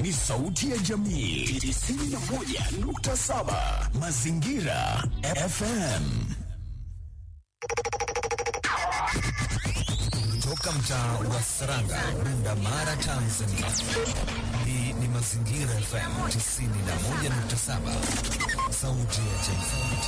ni sauti ya jamii 91.7 Mazingira FM. Toka mtaa wa Saranga, Bunda Mara, Tanzania. Hii ni Mazingira FM 91.7, sauti ya jamii.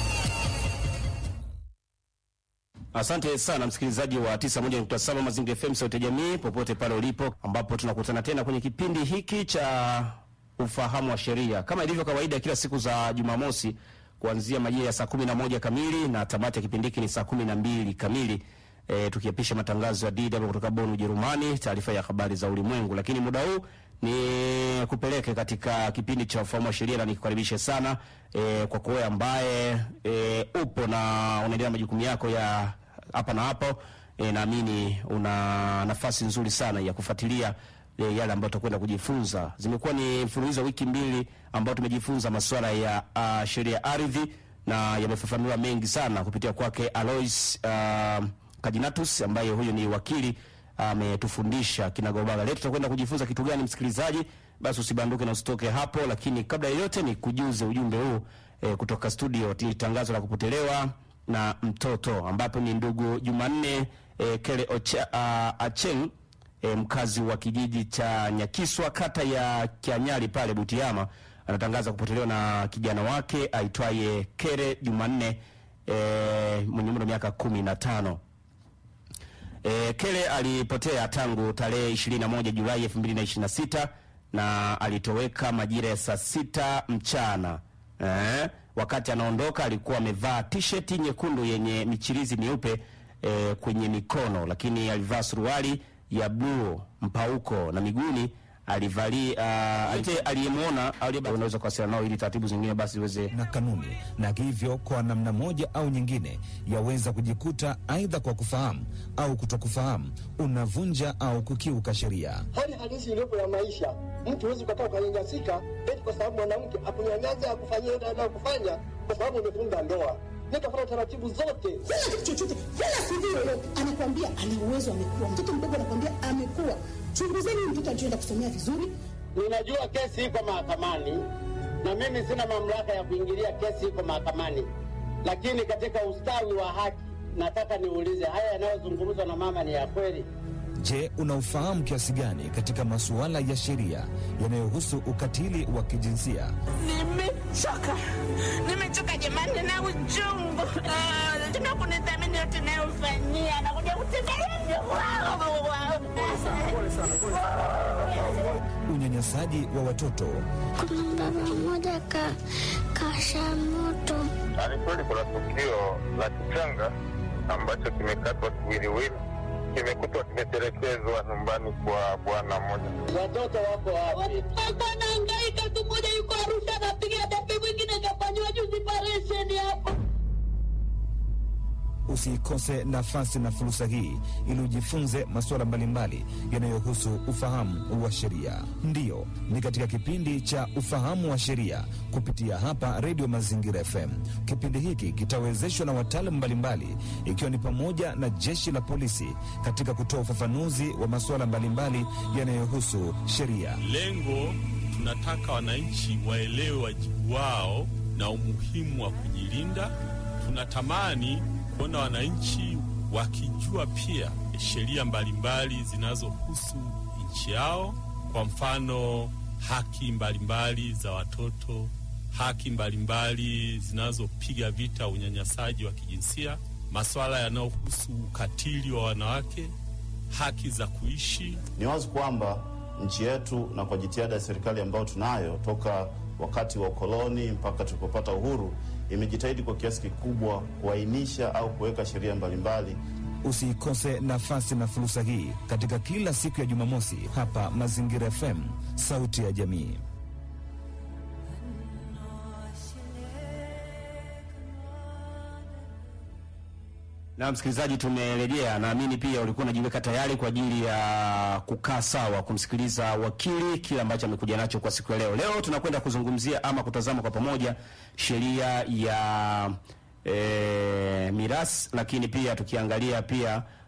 Asante sana msikilizaji wa 91.7 Mazingira FM sauti ya jamii popote pale ulipo, ambapo tunakutana tena kwenye kipindi hiki cha ufahamu wa sheria kama ilivyo kawaida kila siku za Jumamosi kuanzia majira ya saa kumi na moja kamili na tamati ya kipindi hiki ni saa kumi na mbili kamili. E, tukiapisha matangazo ya DW kutoka Bonn Ujerumani, taarifa ya habari za ulimwengu. Lakini muda huu ni kupeleke katika kipindi cha ufahamu wa sheria na nikukaribishe sana e, kwa kuwe ambaye e, upo na unaendelea majukumu yako ya hapa na hapo. E, naamini una nafasi nzuri sana ya kufuatilia e, yale ambayo tutakwenda kujifunza. Zimekuwa ni mfululizo wa wiki mbili ambao tumejifunza masuala ya uh, sheria ya ardhi na yamefafanuliwa mengi sana kupitia kwake Alois uh, Kajinatus ambaye huyu ni wakili ametufundisha kinagobaga. Leo tutakwenda kujifunza kitu gani, msikilizaji? Basi usibanduke na usitoke hapo, lakini kabla ya yote ni kujuze ujumbe huu e, kutoka studio. Ni tangazo la kupotelewa na mtoto ambapo ni ndugu Jumanne e, Kele Ocha, uh, Acheng e, mkazi wa kijiji cha Nyakiswa kata ya Kianyali pale Butiama anatangaza kupotelewa na kijana wake aitwaye Kere Jumanne e, mwenye umri wa miaka kumi na tano. E, Kele alipotea tangu tarehe 21 Julai 2026 na alitoweka majira ya saa sita mchana. Eh, wakati anaondoka alikuwa amevaa t-shirt nyekundu yenye michirizi myeupe eh, kwenye mikono, lakini alivaa suruali ya bluu mpauko na miguuni alivali uh, aliyemwona unaweza kuwasiliana nao ili taratibu zingine basi ziweze na kanuni, na hivyo kwa namna moja au nyingine yaweza kujikuta aidha kwa kufahamu au kutokufahamu unavunja au kukiuka sheria. Hali halisi iliyopo ya maisha, mtu huwezi ukakaa ukanyanyasika eti kwa sababu mwanamke akunyanyasa akufanyia ile anayokufanya kwa sababu umefunga ndoa. Nikafuata taratibu zote. Sina kitu chochote, wala sijui lolote. Anakuambia ana uwezo, amekuwa mtoto mdogo, anakuambia amekuwa. Chunguzeni mtoto alichoenda kusomea vizuri. Ninajua kesi iko mahakamani na mimi sina mamlaka ya kuingilia kesi iko mahakamani, lakini katika ustawi wa haki nataka niulize, haya yanayozungumzwa na mama ni ya kweli? Je, unaufahamu kiasi gani katika masuala ya sheria yanayohusu ukatili wa kijinsia? Nimechoka, nimechoka jamani, na uchungu tuna kunithamini yote nayofanyia, nakuja kutembelea Unyanyasaji wa watoto. Kuna mbaba mmoja ka kasha moto. Ni kweli kuna tukio la kichanga ambacho kimekatwa kiwiliwili kimekutwa kimetelekezwa nyumbani kwa bwana mmoja. Watoto wako wapi? Watoto anahangaika tu, mmoja yuko Arusha anapiga debe, mwingine kafanyiwa juzi operesheni hapo. Usiikose nafasi na fursa hii ili ujifunze masuala mbalimbali yanayohusu ufahamu wa sheria. Ndiyo, ni katika kipindi cha ufahamu wa sheria kupitia hapa Redio Mazingira FM. Kipindi hiki kitawezeshwa na wataalamu mbalimbali, ikiwa ni pamoja na jeshi la polisi katika kutoa ufafanuzi wa masuala mbalimbali yanayohusu sheria. Lengo tunataka wananchi waelewe wajibu wao na umuhimu wa kujilinda. Tunatamani kuona wananchi wakijua pia sheria mbalimbali zinazohusu nchi yao, kwa mfano haki mbalimbali za watoto, haki mbalimbali zinazopiga vita unyanyasaji wa kijinsia, masuala yanayohusu ukatili wa wanawake, haki za kuishi. Ni wazi kwamba nchi yetu na kwa jitihada ya serikali ambayo tunayo toka wakati wa ukoloni mpaka tulipopata uhuru imejitahidi kwa kiasi kikubwa kuainisha au kuweka sheria mbalimbali. Usiikose nafasi na fursa hii katika kila siku ya Jumamosi hapa Mazingira FM, sauti ya jamii. Na msikilizaji, tumerejea. Naamini pia ulikuwa unajiweka tayari kwa ajili ya kukaa sawa kumsikiliza wakili kile ambacho amekuja nacho kwa siku ya leo. Leo tunakwenda kuzungumzia ama kutazama kwa pamoja sheria ya e, mirasi, lakini pia tukiangalia pia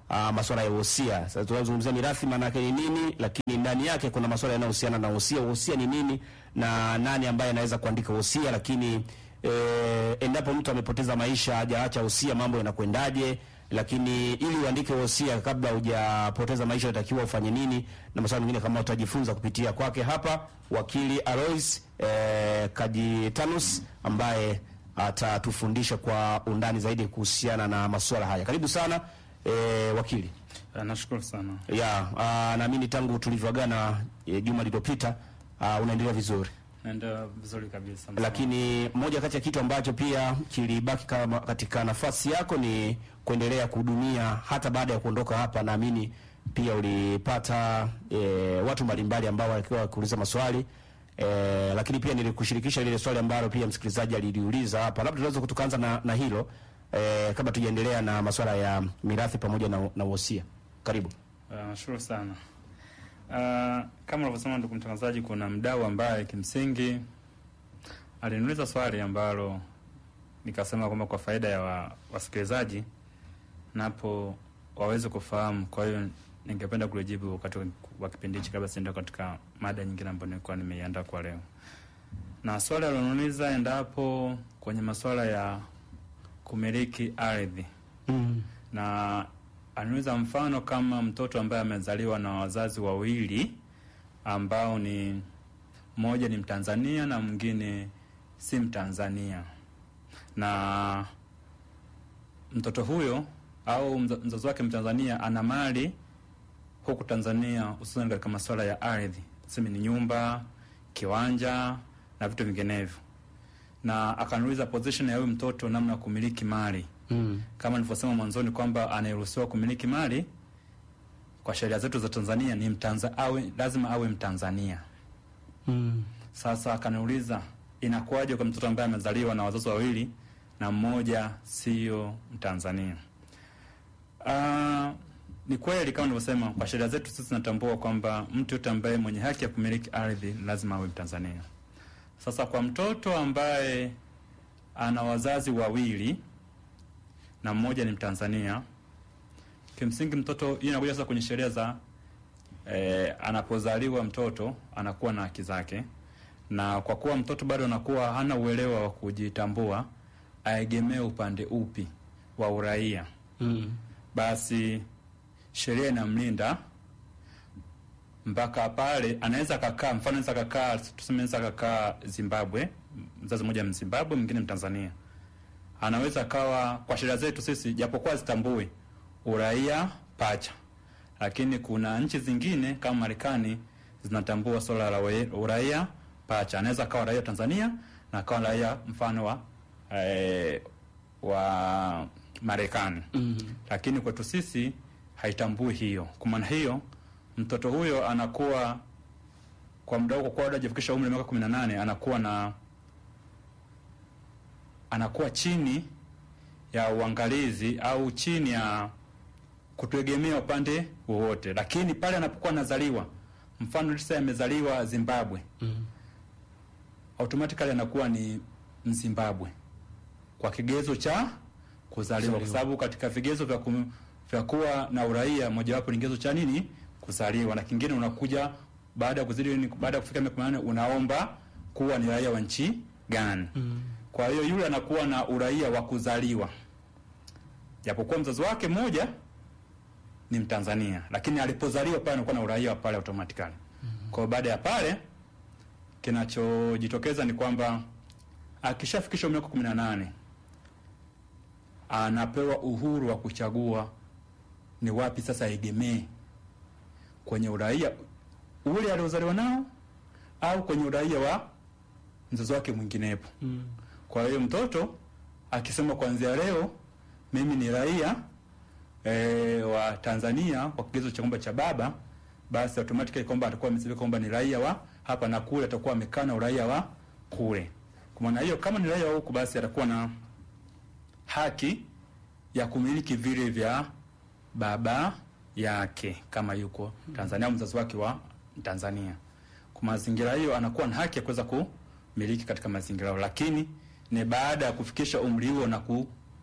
uh, masuala ya wosia. Sasa tunazungumzia mirathi maana yake ni nini, lakini ndani yake kuna masuala yanayohusiana na wosia. Wosia ni nini na nani ambaye anaweza kuandika wosia, lakini eh, endapo mtu amepoteza maisha hajaacha wosia, mambo yanakwendaje? Lakini ili uandike wosia kabla hujapoteza maisha unatakiwa ufanye nini, na masuala mengine kama utajifunza kupitia kwake hapa wakili Alois eh, Kajitanus ambaye atatufundisha kwa undani zaidi kuhusiana na masuala haya. Karibu sana eh, wakili. Nashukuru sana. Ya, ah, naamini tangu tulivyoagana eh, juma lililopita ah, unaendelea vizuri. Naenda vizuri kabisa. Lakini moja kati ya kitu ambacho pia kilibaki kama katika nafasi yako ni kuendelea kuhudumia hata baada ya kuondoka hapa. Naamini pia ulipata e, watu mbalimbali ambao walikuwa wakiuliza maswali e, lakini pia nilikushirikisha lile swali ambalo pia msikilizaji aliliuliza hapa. Labda tunaweza tukaanza na, na hilo e, kabla tujaendelea na masuala ya mirathi pamoja na, na wosia. Karibu. Uh, nashukuru sana. Uh, kama ulivyosema ndugu mtangazaji, kuna mdau ambaye kimsingi aliniuliza swali ambalo nikasema kwamba kwa faida ya wa, wasikilizaji napo waweze kufahamu. Kwa hiyo ningependa kulijibu wakati wa kipindi hichi kabla sienda katika mada nyingine ambayo nilikuwa nimeiandaa kwa leo. Na swali aliloniuliza endapo kwenye masuala ya kumiliki ardhi mm. na anauliza mfano kama mtoto ambaye amezaliwa na wazazi wawili ambao ni mmoja ni Mtanzania na mwingine si Mtanzania, na mtoto huyo au mza- mzazi wake Mtanzania ana mali huku Tanzania, hususan katika masuala ya ardhi, tuseme ni nyumba, kiwanja na vitu vinginevyo, na akaniuliza position ya huyu mtoto, namna ya kumiliki mali Mm. kama nilivyosema mwanzoni kwamba anayeruhusiwa kumiliki mali kwa sheria zetu za Tanzania ni mtanza, awe, lazima awe Mtanzania. Mm. Sasa akaniuliza inakuwaje kwa mtoto ambaye amezaliwa na wazazi wawili na mmoja sio Mtanzania? Uh, ni kweli kama nilivyosema, kwa sheria zetu sisi tunatambua kwamba mtu yote ambaye mwenye haki ya kumiliki ardhi lazima awe Mtanzania. Sasa kwa mtoto ambaye ana wazazi wawili na mmoja ni Mtanzania, kimsingi mtoto hii inakuja sasa kwenye sheria za eh, anapozaliwa mtoto anakuwa na haki zake, na kwa kuwa mtoto bado anakuwa hana uelewa wa kujitambua, aegemee upande upi wa uraia Mm. basi sheria inamlinda mpaka pale anaweza kakaa, mfano anaweza kakaa, tuseme anaweza kakaa Zimbabwe, mzazi mmoja Mzimbabwe, mwingine Mtanzania, anaweza akawa, kwa sheria zetu sisi, japokuwa zitambui uraia pacha, lakini kuna nchi zingine kama Marekani zinatambua swala la ue- uraia pacha. Anaweza akawa raia wa Tanzania na akawa raia mfano wa eh, wa Marekani Mm. lakini kwetu sisi haitambui hiyo. Kwa maana hiyo mtoto huyo anakuwa kwa muda huo, kwa kuwa bado hajafikisha umri wa miaka kumi na nane anakuwa na anakuwa chini ya uangalizi au chini ya kutegemea upande wowote, lakini pale anapokuwa anazaliwa, mfano sasa amezaliwa Zimbabwe, Mm. automatically anakuwa ni Mzimbabwe kwa kigezo cha kuzaliwa, kwa sababu katika vigezo vya, kum, vya kuwa na uraia mojawapo ni kigezo cha nini? Kuzaliwa, na kingine unakuja baada ya kuzidi ni- baada ya kufika miaka 18 unaomba kuwa ni raia wa nchi gani. Mm. Kwa hiyo yule anakuwa na uraia wa kuzaliwa, japokuwa mzazi wake mmoja ni Mtanzania, lakini alipozaliwa pale anakuwa na uraia wa pale automatically. Kwa hiyo baada ya pale kinachojitokeza ni kwamba akishafikisha miaka kumi na nane anapewa uhuru wa kuchagua ni wapi sasa aegemee kwenye uraia ule aliozaliwa nao au kwenye uraia wa mzazi wake mwinginepo. Mm. Kwa hiyo mtoto akisema kuanzia leo mimi ni raia e, wa Tanzania kwa kigezo cha kwamba cha baba, basi automatically kwamba atakuwa amesema kwamba ni raia wa hapa na kule, atakuwa amekaa na uraia wa kule. Kwa maana hiyo, kama ni raia wa huku, basi atakuwa na haki ya kumiliki vile vya baba yake kama yuko Tanzania au mzazi wake wa Tanzania. Kwa mazingira hiyo, anakuwa na haki ya kuweza kumiliki katika mazingira hayo, lakini ni baada ya kufikisha umri huo na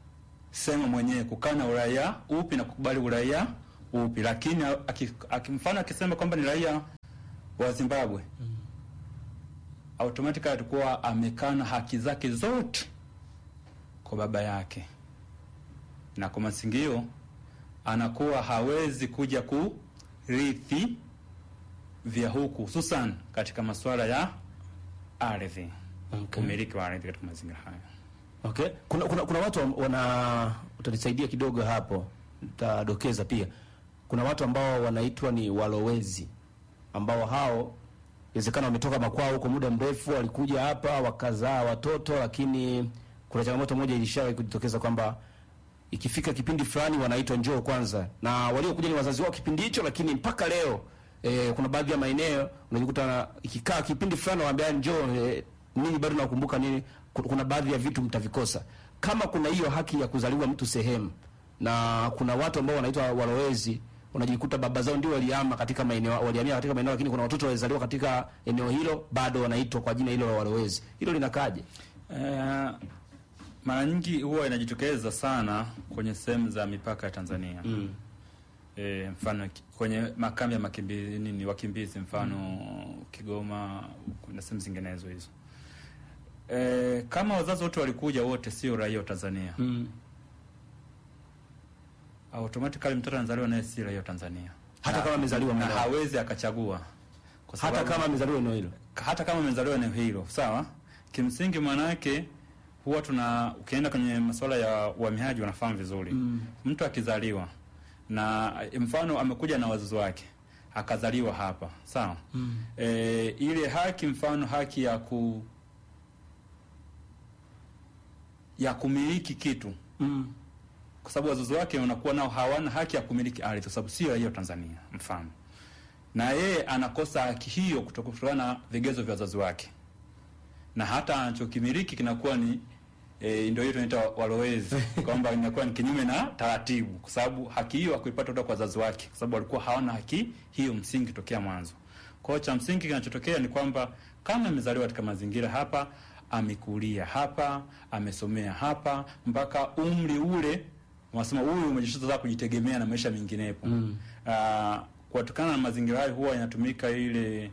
sema mwenyewe kukaa na uraia upi na kukubali uraia upi, lakini aki- aki- mfano akisema kwamba ni raia wa Zimbabwe automatically atakuwa amekana haki zake zote kwa baba yake, na kwa masingio anakuwa hawezi kuja kurithi vya huku, hususan katika masuala ya ardhi, Okay. umiliki wa ardhi katika mazingira hayo. Okay. Kuna, kuna, kuna watu am- wana utanisaidia kidogo hapo, nitadokeza pia. Kuna watu ambao wanaitwa ni walowezi, ambao hao inawezekana wametoka makwao huko muda mrefu, walikuja hapa wakazaa watoto, lakini kuna changamoto moja ilishawahi kujitokeza kwamba ikifika kipindi fulani wanaitwa njoo kwanza, na waliokuja ni wazazi wao kipindi hicho, lakini mpaka leo e, kuna baadhi ya maeneo unajikuta na- ikikaa kipindi fulani waambia njoo e, nini bado nakumbuka nini. Ku- Kuna baadhi ya vitu mtavikosa kama kuna hiyo haki ya kuzaliwa mtu sehemu, na kuna watu ambao wanaitwa walowezi unajikuta baba zao ndio waliama katika maeneo walihamia katika maeneo, lakini kuna watoto walizaliwa katika eneo hilo bado wanaitwa kwa jina hilo la walowezi. Hilo linakaje? Eh, mara nyingi huwa inajitokeza sana kwenye sehemu za mipaka ya Tanzania Mm. e, mfano ki- kwenye makambi ya makimbizi nini wakimbizi mfano Kigoma na sehemu zinginezo hizo. E, kama wazazi wote walikuja wote sio raia wa Tanzania Mm. automatically mtoto anazaliwa naye si raia wa Tanzania Hata Na- kama amezaliwa na maeneo. hawezi akachagua kwa Hata sababu- kama amezaliwa eneo hilo. hata kama amezaliwa eneo hilo sawa. Kimsingi mwanake huwa tuna ukienda kwenye masuala ya uhamiaji wanafahamu vizuri Mm. mtu akizaliwa na mfano amekuja na wazazi wake akazaliwa hapa sawa Mm. e, ile haki mfano haki ya ku ya kumiliki kitu Mm. kwa sababu wazazi wake wanakuwa nao hawana haki ya kumiliki ardhi kwa sababu sio raia wa Tanzania mfano, na yeye anakosa haki hiyo kutoka- kutokana na vigezo vya wazazi wake, na hata anachokimiliki kinakuwa ni e, ndio hiyo tunaita walowezi kwamba inakuwa ni kinyume na taratibu, kwa sababu haki hiyo hakuipata kutoka kwa wazazi wake, kwa sababu walikuwa hawana haki hiyo msingi tokea mwanzo. Kwa hiyo cha msingi kinachotokea ni kwamba kama amezaliwa katika mazingira hapa, amekulia hapa, amesomea hapa mpaka umri ule wanasema huyu umejishaza kujitegemea na maisha menginepo. Mm. Ah, kutokana na mazingira hayo huwa inatumika ile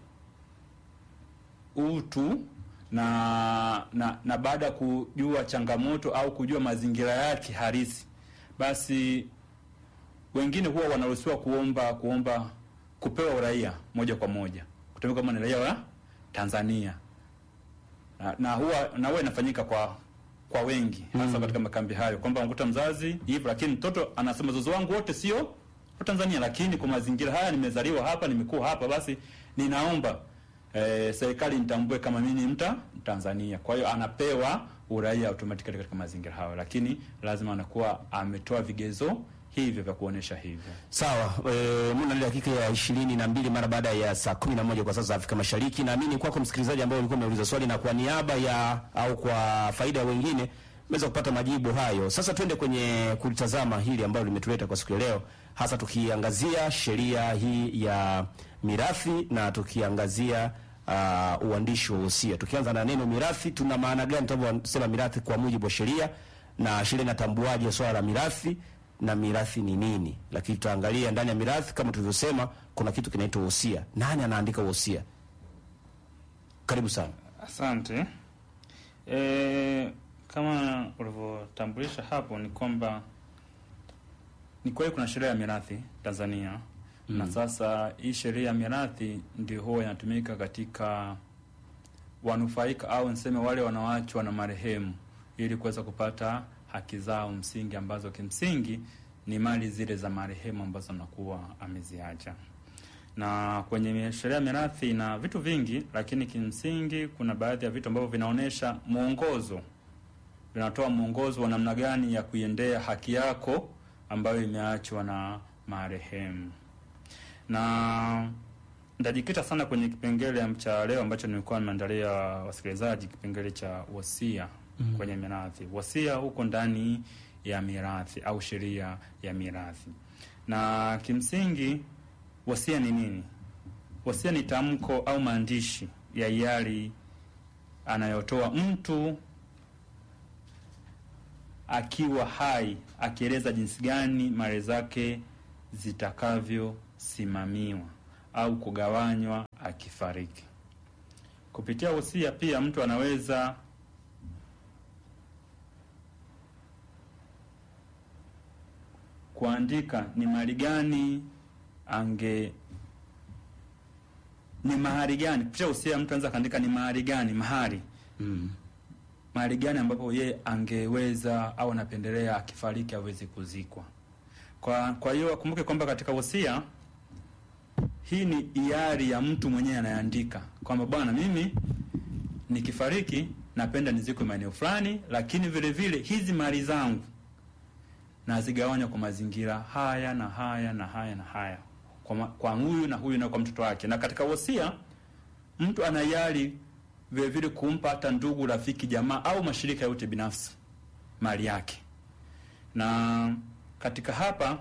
utu na na, na baada ya kujua changamoto au kujua mazingira yake halisi, basi wengine huwa wanaruhusiwa kuomba kuomba kupewa uraia moja kwa moja kutumika kama ni raia wa Tanzania na, na huwa na huwa inafanyika kwa kwa wengi hasa katika makambi hayo kwamba unakuta mzazi hivyo, lakini mtoto anasema wazazi wangu wote sio wa Tanzania, lakini kwa mazingira haya nimezaliwa hapa, nimekuwa hapa, basi ninaomba eh, serikali nitambue kama mimi ni mta Tanzania. Kwa hiyo anapewa uraia automatically katika mazingira hayo, lakini lazima anakuwa ametoa vigezo hivyo vya kuonesha hivyo. Sawa, e, muna ile dakika ya ishirini na mbili mara baada ya saa kumi na moja kwa saa za Afrika Mashariki. Naamini kwako msikilizaji ambaye ulikuwa umeuliza swali na kwa niaba ya au kwa faida ya wengine umeweza kupata majibu hayo. Sasa twende kwenye kulitazama hili ambalo limetuleta kwa siku ya leo, hasa tukiangazia sheria hii ya mirathi na tukiangazia uh, uandishi wa wosia. Tukianza na neno mirathi, tuna maana gani tunaposema mirathi kwa mujibu wa sheria, na sheria inatambuaje swala la mirathi na mirathi ni nini? Lakini tutaangalia ndani ya mirathi, kama tulivyosema, kuna kitu kinaitwa wosia. Nani anaandika wosia? Karibu sana. Asante. E, kama ulivyotambulisha hapo ni kwamba ni kweli kuna sheria ya mirathi Tanzania Mm. na sasa hii sheria ya mirathi ndio huwa inatumika katika wanufaika au niseme wale wanaoachwa na marehemu ili kuweza kupata haki zao msingi ambazo kimsingi ni mali zile za marehemu ambazo anakuwa ameziacha na kwenye sheria ya mirathi na vitu vingi, lakini kimsingi kuna baadhi ya vitu ambavyo vinaonyesha mwongozo, vinatoa mwongozo wa namna gani ya kuiendea haki yako ambayo imeachwa na marehemu. Na nitajikita sana kwenye kipengele cha leo ambacho nilikuwa nimeandalia wasikilizaji, kipengele cha wasia Mm. kwenye mirathi. Wasia huko ndani ya mirathi au sheria ya mirathi, na kimsingi wasia ni nini? Wasia ni tamko au maandishi ya hiari anayotoa mtu akiwa hai, akieleza jinsi gani mali zake zitakavyosimamiwa au kugawanywa akifariki. Kupitia wosia pia mtu anaweza kuandika ni mali gani ange ni mahari gani kupitia wosia mtu anaweza kaandika ni mahari gani mahari Mm. mahali gani ambapo ye angeweza au anapendelea akifariki aweze kuzikwa. Kwa kwa hiyo akumbuke kwamba katika wosia hii ni hiari ya mtu mwenyewe anayeandika kwamba bwana, mimi nikifariki napenda nizikwe maeneo fulani, lakini vile vile hizi mali zangu nazigawanya kwa mazingira haya na haya na haya na haya kwa, ma, kwa huyu na huyu na kwa mtoto wake. Na katika wosia mtu ana hiari vile vile kumpa hata ndugu, rafiki, jamaa au mashirika yote binafsi mali yake. Na katika hapa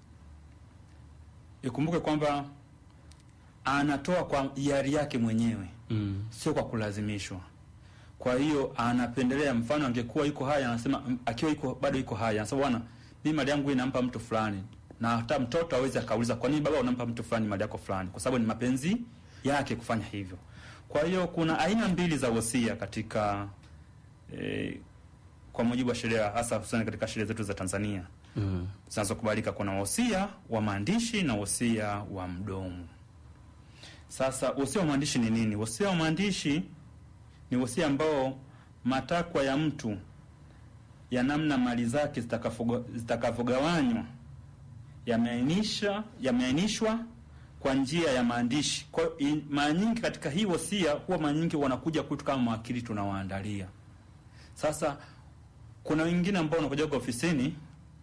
ikumbuke kwamba anatoa kwa hiari yake mwenyewe Mm. sio kwa kulazimishwa. Kwa hiyo anapendelea, mfano angekuwa yuko hai, anasema m- akiwa yuko bado yuko hai, anasema bwana, mimi mali yangu hii nampa mtu fulani, na hata mtoto awezi akauliza kwa nini baba unampa mtu fulani mali yako fulani, kwa sababu ni mapenzi yake kufanya hivyo. Kwa hiyo kuna aina mbili za wosia katika eh, kwa mujibu wa sheria, hasa hususani katika sheria zetu za Tanzania Mm. zinazokubalika. Kuna wosia wa maandishi na wosia wa mdomo. Sasa wosia wa maandishi ni nini? Wosia wa maandishi ni wosia ambao matakwa ya mtu ya namna mali zake zitakavyoga- zitakavyogawanywa yameainisha yameainishwa kwa njia ya maandishi. Kwa hiyo i- mara nyingi katika hii wosia huwa mara nyingi wanakuja kwetu kama mawakili tunawaandalia. Sasa kuna wengine ambao wanakuja kwa ofisini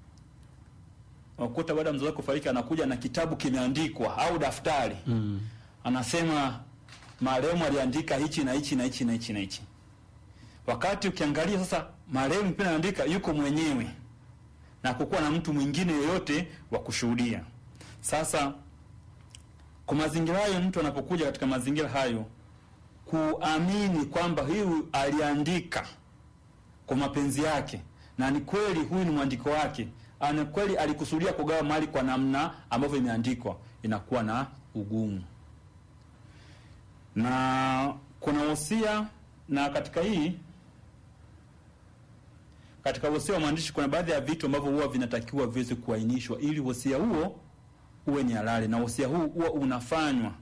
wakuta baada ya mzazi wake kufariki anakuja na kitabu kimeandikwa au daftari Mm. anasema marehemu aliandika hichi na hichi na hichi na hichi na hichi. Wakati ukiangalia sasa, marehemu pia anaandika yuko mwenyewe na kukuwa na mtu mwingine yoyote wa kushuhudia. Sasa kwa mazingira hayo, mtu anapokuja katika mazingira hayo kuamini kwamba huyu aliandika kwa mapenzi yake na ni kweli huyu ni mwandiko wake, ana kweli alikusudia kugawa mali kwa namna ambavyo imeandikwa, inakuwa na ugumu na kuna wosia na katika hii katika wosia wa mwandishi kuna baadhi ya vitu ambavyo huwa vinatakiwa viweze kuainishwa ili wosia huo uwe ni halali, na wosia huu huwa unafanywa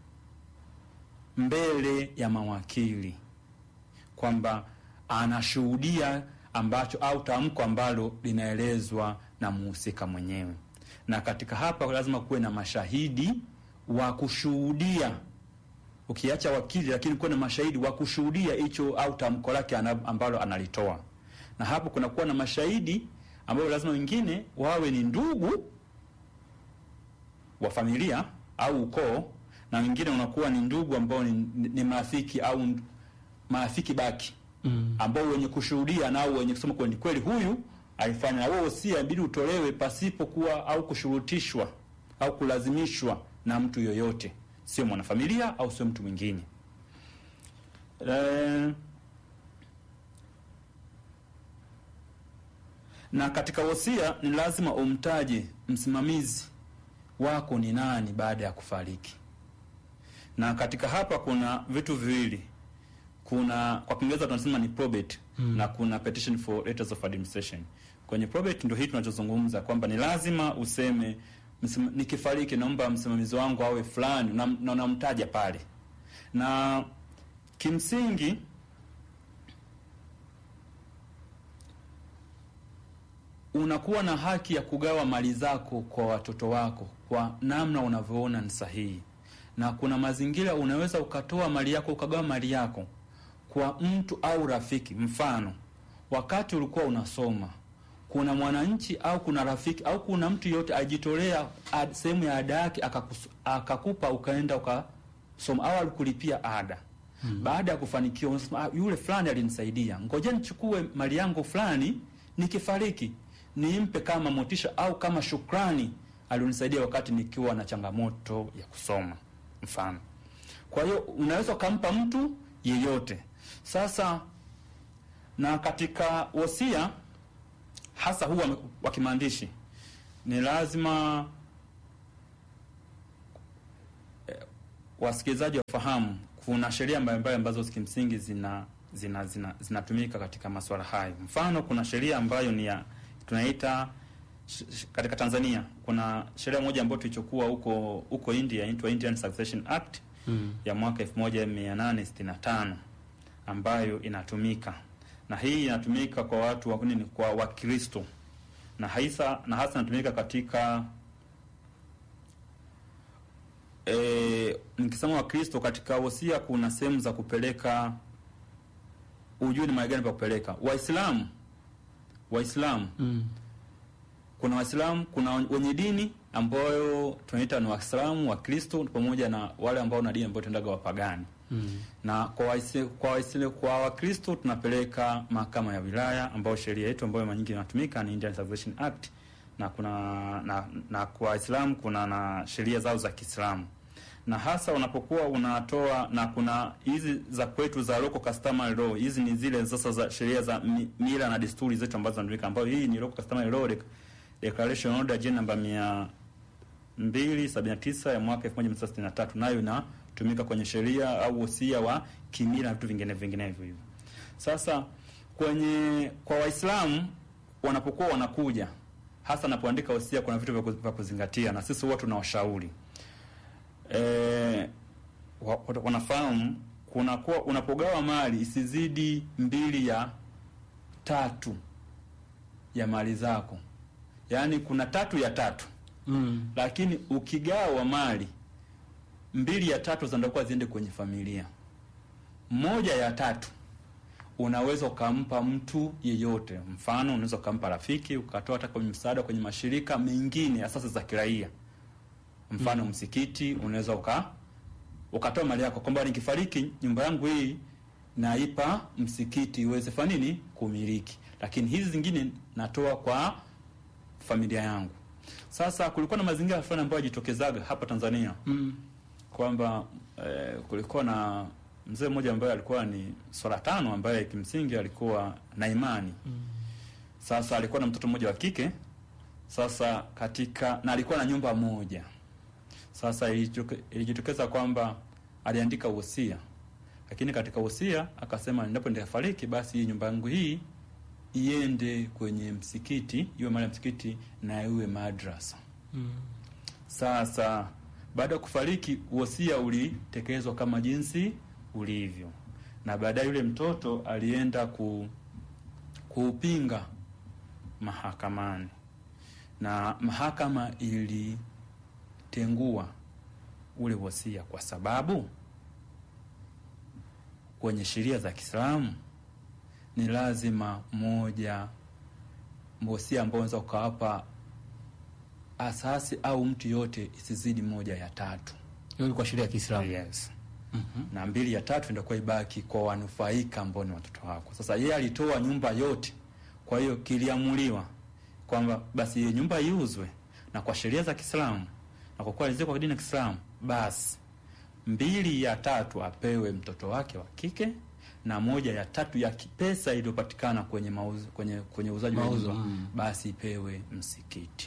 mbele ya mawakili kwamba anashuhudia ambacho au tamko ambalo linaelezwa na muhusika mwenyewe, na katika hapa lazima kuwe na mashahidi wa kushuhudia ukiacha wakili, lakini kuwa na mashahidi wa kushuhudia hicho au tamko lake ana- ambalo analitoa, na hapo kunakuwa na mashahidi ambao lazima wengine wawe ni ndugu wa familia au ukoo, na wengine unakuwa ni ndugu ambao ni, ni marafiki au n- marafiki baki Mm. ambao wenye kushuhudia nao wenye kusema kweli kweli huyu alifanya, na wewe wosia inabidi utolewe pasipo kuwa au kushurutishwa au kulazimishwa na mtu yoyote, sio mwanafamilia au sio mtu mwingine. Eh, na katika wosia ni lazima umtaje msimamizi wako ni nani baada ya kufariki. Na katika hapa kuna vitu viwili, kuna kwa Kiingereza tunasema ni probate Mm. na kuna petition for letters of administration. Kwenye probate ndio hii tunachozungumza kwamba ni lazima useme msima, nikifariki naomba msimamizi wangu awe fulani na na unamtaja pale, na kimsingi unakuwa na haki ya kugawa mali zako kwa watoto wako kwa namna unavyoona ni sahihi, na kuna mazingira unaweza ukatoa mali yako ukagawa mali yako kwa mtu au rafiki. Mfano, wakati ulikuwa unasoma, kuna mwananchi au kuna rafiki au kuna mtu yote ajitolea ad- sehemu ya ada yake akakus- akakupa ukaenda ukasoma au alikulipia ada Mm. baada ya kufanikiwa unasema ah, yule fulani alinisaidia, ngoja nichukue mali yangu fulani, nikifariki nimpe kama motisha au kama shukrani, alionisaidia wakati nikiwa na changamoto ya kusoma, mfano. Kwa hiyo unaweza ukampa mtu yeyote. Sasa na katika wosia hasa huu wa- wa kimaandishi ni lazima eh, wasikilizaji wafahamu kuna sheria mbalimbali ambazo kimsingi zina zina zina zinatumika katika masuala hayo. Mfano, kuna sheria ambayo ni ya tunaita sh- sh- katika Tanzania kuna sheria moja ambayo tulichokuwa huko huko India inaitwa Indian Succession Act Mm. ya mwaka 1865 ambayo inatumika na hii inatumika kwa watu wa nini, kwa Wakristo na hasa na hasa inatumika katika e, nikisema Wakristo katika wosia kuna sehemu za kupeleka ujue ni mahali gani pa kupeleka. Waislamu Waislamu Mm. kuna Waislamu, kuna wenye dini ambayo tunaita ni Waislamu, Wakristo pamoja na wale ambao na dini ambayo tunaendaga wapagani Mm. na kwa waisi, kwa waisi, kwa Wakristo tunapeleka mahakama ya wilaya ambayo sheria yetu ambayo mara nyingi inatumika ni Indian Succession Act na kuna na, na kwa Waislamu kuna na sheria zao za Kiislamu na hasa unapokuwa unatoa na kuna hizi za kwetu za local customary law. Hizi ni zile sasa za sheria za mi- mila na desturi zetu ambazo zinatumika, ambayo hii ni local customary law dec- declaration order jina namba mia mbili sabini na tisa ya mwaka elfu moja mia tisa sitini na tatu nayo inatumika kwenye sheria au wosia wa kimila na vitu vingine vinginevyo hivyo. Sasa kwenye kwa Waislamu wanapokuwa wanakuja hasa wanapoandika wosia, kuna vitu vya ku- vya kuzingatia, na sisi huwa tunawashauri eh, wa- wa- wanafahamu kunakuwa unapogawa mali isizidi mbili ya tatu ya mali zako, yaani kuna tatu ya tatu Mm. lakini ukigawa mali mbili ya tatu zinatakiwa ziende kwenye familia. Moja ya tatu unaweza ukampa mtu yeyote, mfano unaweza ukampa rafiki, ukatoa hata kwenye msaada kwenye mashirika mengine asasi za kiraia, mfano msikiti, unaweza uka ukatoa mali yako kwamba nikifariki nyumba yangu hii naipa msikiti iweze fanya nini kumiliki, lakini hizi zingine natoa kwa familia yangu. Sasa kulikuwa na mazingira fulani ambayo yajitokezaga hapa Tanzania Mm. kwamba eh, kulikuwa na mzee mmoja ambaye alikuwa ni swala tano ambaye kimsingi alikuwa na imani sasa alikuwa na mtoto mmoja wa kike sasa katika na alikuwa na nyumba moja sasa ilitoke- ilijitokeza kwamba aliandika wosia lakini katika wosia akasema endapo nitafariki basi hii nyumba yangu hii iende kwenye msikiti iwe mali ya msikiti na iwe madrasa Mm. sasa baada ya kufariki wosia ulitekelezwa kama jinsi ulivyo, na baadaye yule mtoto alienda ku, kuupinga mahakamani, na mahakama ilitengua ule wosia kwa sababu kwenye sheria za Kiislamu ni lazima moja wosia ambao unaweza ukawapa asasi au mtu yote isizidi moja ya tatu. Hiyo ni kwa sheria ya Kiislamu. Yes. Na mbili ya tatu ndakuwa ibaki kwa wanufaika ambao ni watoto wako. Sasa yeye alitoa nyumba yote, kwa hiyo kiliamuliwa kwamba basi hiyo nyumba iuzwe, na kwa sheria za Kiislamu na kwa kuwa alizikwa kwa dini ya Kiislamu, basi mbili ya tatu apewe mtoto wake wa kike na moja ya tatu ya ki- pesa iliyopatikana kwenye mauzo, kwenye kwenye uuzaji wa Mauzo, nyumba mm. basi ipewe msikiti.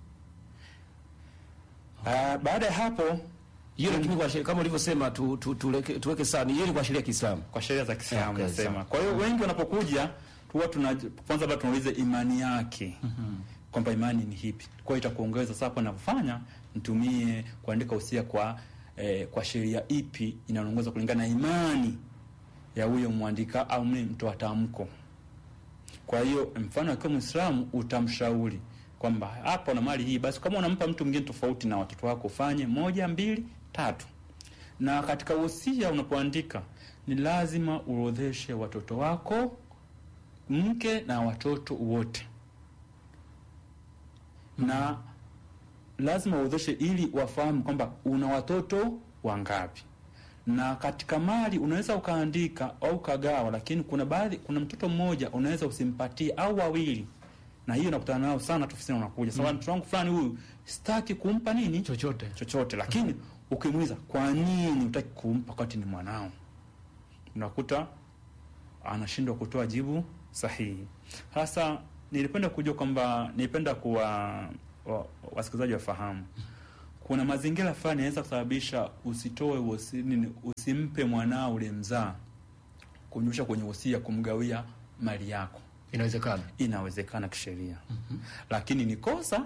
Ah, baada ya hapo Hiyo lakini kwa sheria kama ulivyosema tu, tu, tuweke, tuweke sawa, ni hiyo ni kwa sheria ya Kiislamu. kwa sheria za Kiislamu Okay, nasema. sawa. Kwa hiyo wengi wanapokuja huwa tuna kwanza labda tunauliza imani yake kwamba imani ni hipi. Kwa hiyo itakuongeza sasa, hapo ninavyofanya nitumie kuandika usia kwa eh, kwa sheria ipi inaongoza kulingana na imani ya huyo mwandika au mle mtoa tamko. Kwa hiyo mfano akiwa Muislamu utamshauri kwamba hapa na mali hii, basi kama unampa mtu mwingine tofauti na watoto wako ufanye moja, mbili, tatu. Na katika wosia unapoandika ni lazima uorodheshe watoto wako, mke na watoto wote, na lazima uorodheshe ili wafahamu kwamba una watoto wangapi na katika mali unaweza ukaandika au ukagawa, lakini kuna baadhi, kuna mtoto mmoja unaweza usimpatie au wawili, na hiyo nakutana nao sana ofisini, unakuja sasa, mtoto wangu fulani huyu sitaki kumpa nini Chochote. chochote, lakini ukimuuliza kwa nini hutaki kumpa wakati ni mwanao, unakuta anashindwa kutoa jibu sahihi. Sasa nilipenda kujua kwamba nilipenda kuwa wa, wasikilizaji wafahamu kuna mazingira fulani yanaweza kusababisha usitoe wosi, nini, usimpe mwanao ule mzaa kumnyusha kwenye wosia kumgawia mali yako. Inawezekana, inawezekana kisheria lakini ni kosa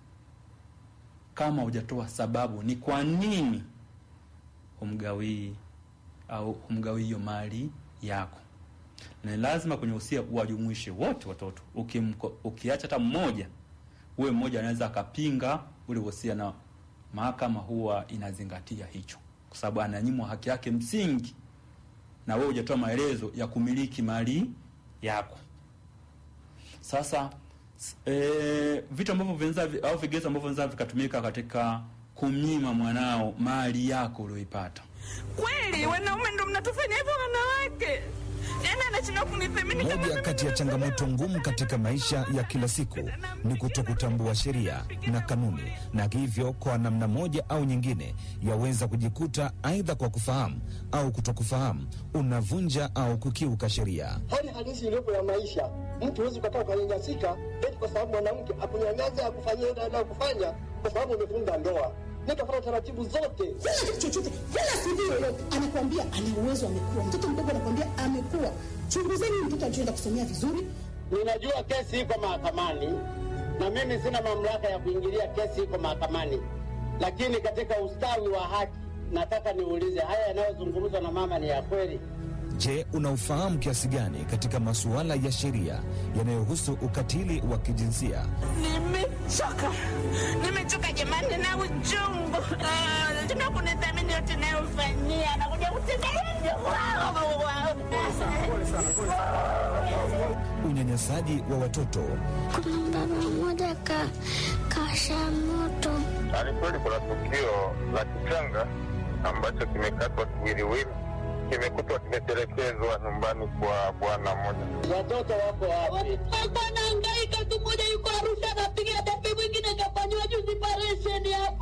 kama hujatoa sababu ni kwa nini humgawii au humgawii hiyo mali yako. Ni lazima kwenye usia wajumuishe wote watoto. Ukimko, ukiacha hata mmoja, huwe mmoja anaweza akapinga ule usia, na mahakama huwa inazingatia hicho, kwa sababu ananyimwa haki yake msingi, na wewe hujatoa maelezo ya kumiliki mali yako. Sasa e, vitu ambavyo vinaweza au vigezo ambavyo vinaweza vikatumika katika kumnyima mwanao mali yako ulioipata. Kweli wanaume ndo mnatufanya hivyo wanawake? Yaani anashindwa kunithamini kama Moja kati ya changamoto ngumu katika maisha ya kila siku ni kutokutambua sheria na kanuni, na hivyo kwa namna moja au nyingine yaweza kujikuta aidha kwa kufahamu au kutokufahamu unavunja au kukiuka sheria. hali halisi iliyopo ya maisha. Mtu huwezi ukakaa ukanyanyasika eti kwa sababu mwanamke akunyanyasa akufanyia ile anayokufanya kwa sababu umefunga ndoa. Nikafuata taratibu zote. Kila kitu chochote, kila CV yoyote anakuambia ana uwezo, amekuwa mtoto mdogo, anakuambia amekuwa. Chunguzeni mtoto alichoenda kusomea vizuri. Ninajua kesi iko mahakamani na mimi sina mamlaka ya kuingilia kesi iko mahakamani, lakini katika ustawi wa haki nataka niulize, haya yanayozungumzwa na mama ni ya kweli? Je, unaufahamu kiasi gani katika masuala ya sheria yanayohusu ukatili wa kijinsia? Nimechoka, nimechoka jamani na uchungu. Ah, Tuna kunithamini yote nayofanyia, nakuja kutembelea Unyanyasaji wa watoto, Kuna baba mmoja ka kasha moto Ni kweli kuna tukio la kichanga ambacho kimekatwa kiwiliwili, kimekutwa kimetelekezwa nyumbani kwa bwana mmoja. Watoto wako wapi? Alikuwa anahangaika tu, mmoja yuko Arusha anapiga debe, mwingine kafanyiwa juzi operesheni hapa.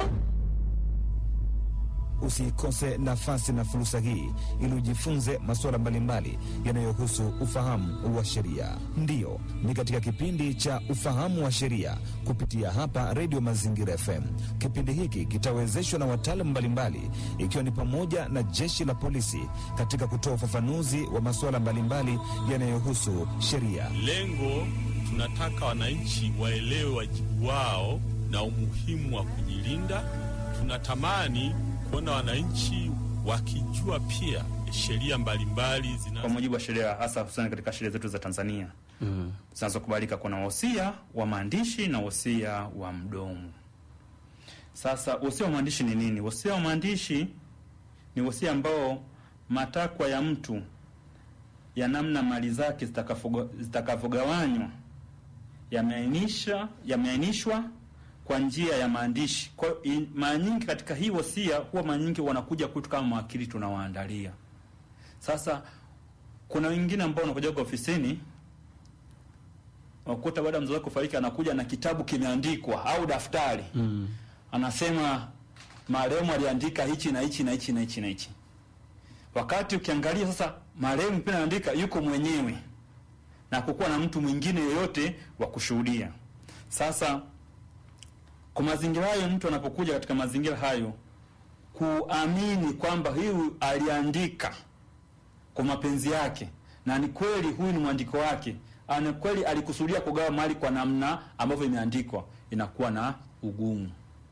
usiikose nafasi na fursa hii ili ujifunze masuala mbalimbali yanayohusu ufahamu wa sheria. Ndiyo, ni katika kipindi cha ufahamu wa sheria kupitia hapa Redio Mazingira FM. Kipindi hiki kitawezeshwa na wataalamu mbalimbali, ikiwa ni pamoja na jeshi la polisi katika kutoa ufafanuzi wa masuala mbalimbali yanayohusu sheria. Lengo tunataka wananchi waelewe wajibu wao na umuhimu wa kujilinda. Tunatamani kuona wananchi wakijua pia sheria mbalimbali zina Kwa mujibu wa sheria, hasa hususani katika sheria zetu za Tanzania Mm. zinazokubalika, kuna wosia wa maandishi na wosia wa mdomo. Sasa wosia wa maandishi ni nini? Wosia wa maandishi ni wosia ambao matakwa ya mtu ya namna mali zake zitakavyoga- zitakavyogawanywa yameainisha yameainishwa kwa njia ya maandishi. Kwa hiyo i- mara nyingi katika hii wosia huwa mara nyingi wanakuja kwetu kama mawakili tunawaandalia. Sasa kuna wengine ambao wanakuja kwa ofisini wakuta baada ya mzazi wake kufariki anakuja na kitabu kimeandikwa au daftari Mm. anasema marehemu aliandika hichi na hichi na hichi na hichi na hichi. Wakati ukiangalia sasa, marehemu pia anaandika yuko mwenyewe na kukuwa na mtu mwingine yoyote wa kushuhudia. Sasa kwa mazingira hayo, mtu anapokuja katika mazingira hayo kuamini kwamba huyu aliandika kwa mapenzi yake na ni kweli huyu ni mwandiko wake, ana kweli alikusudia kugawa mali kwa namna ambavyo imeandikwa, inakuwa na ugumu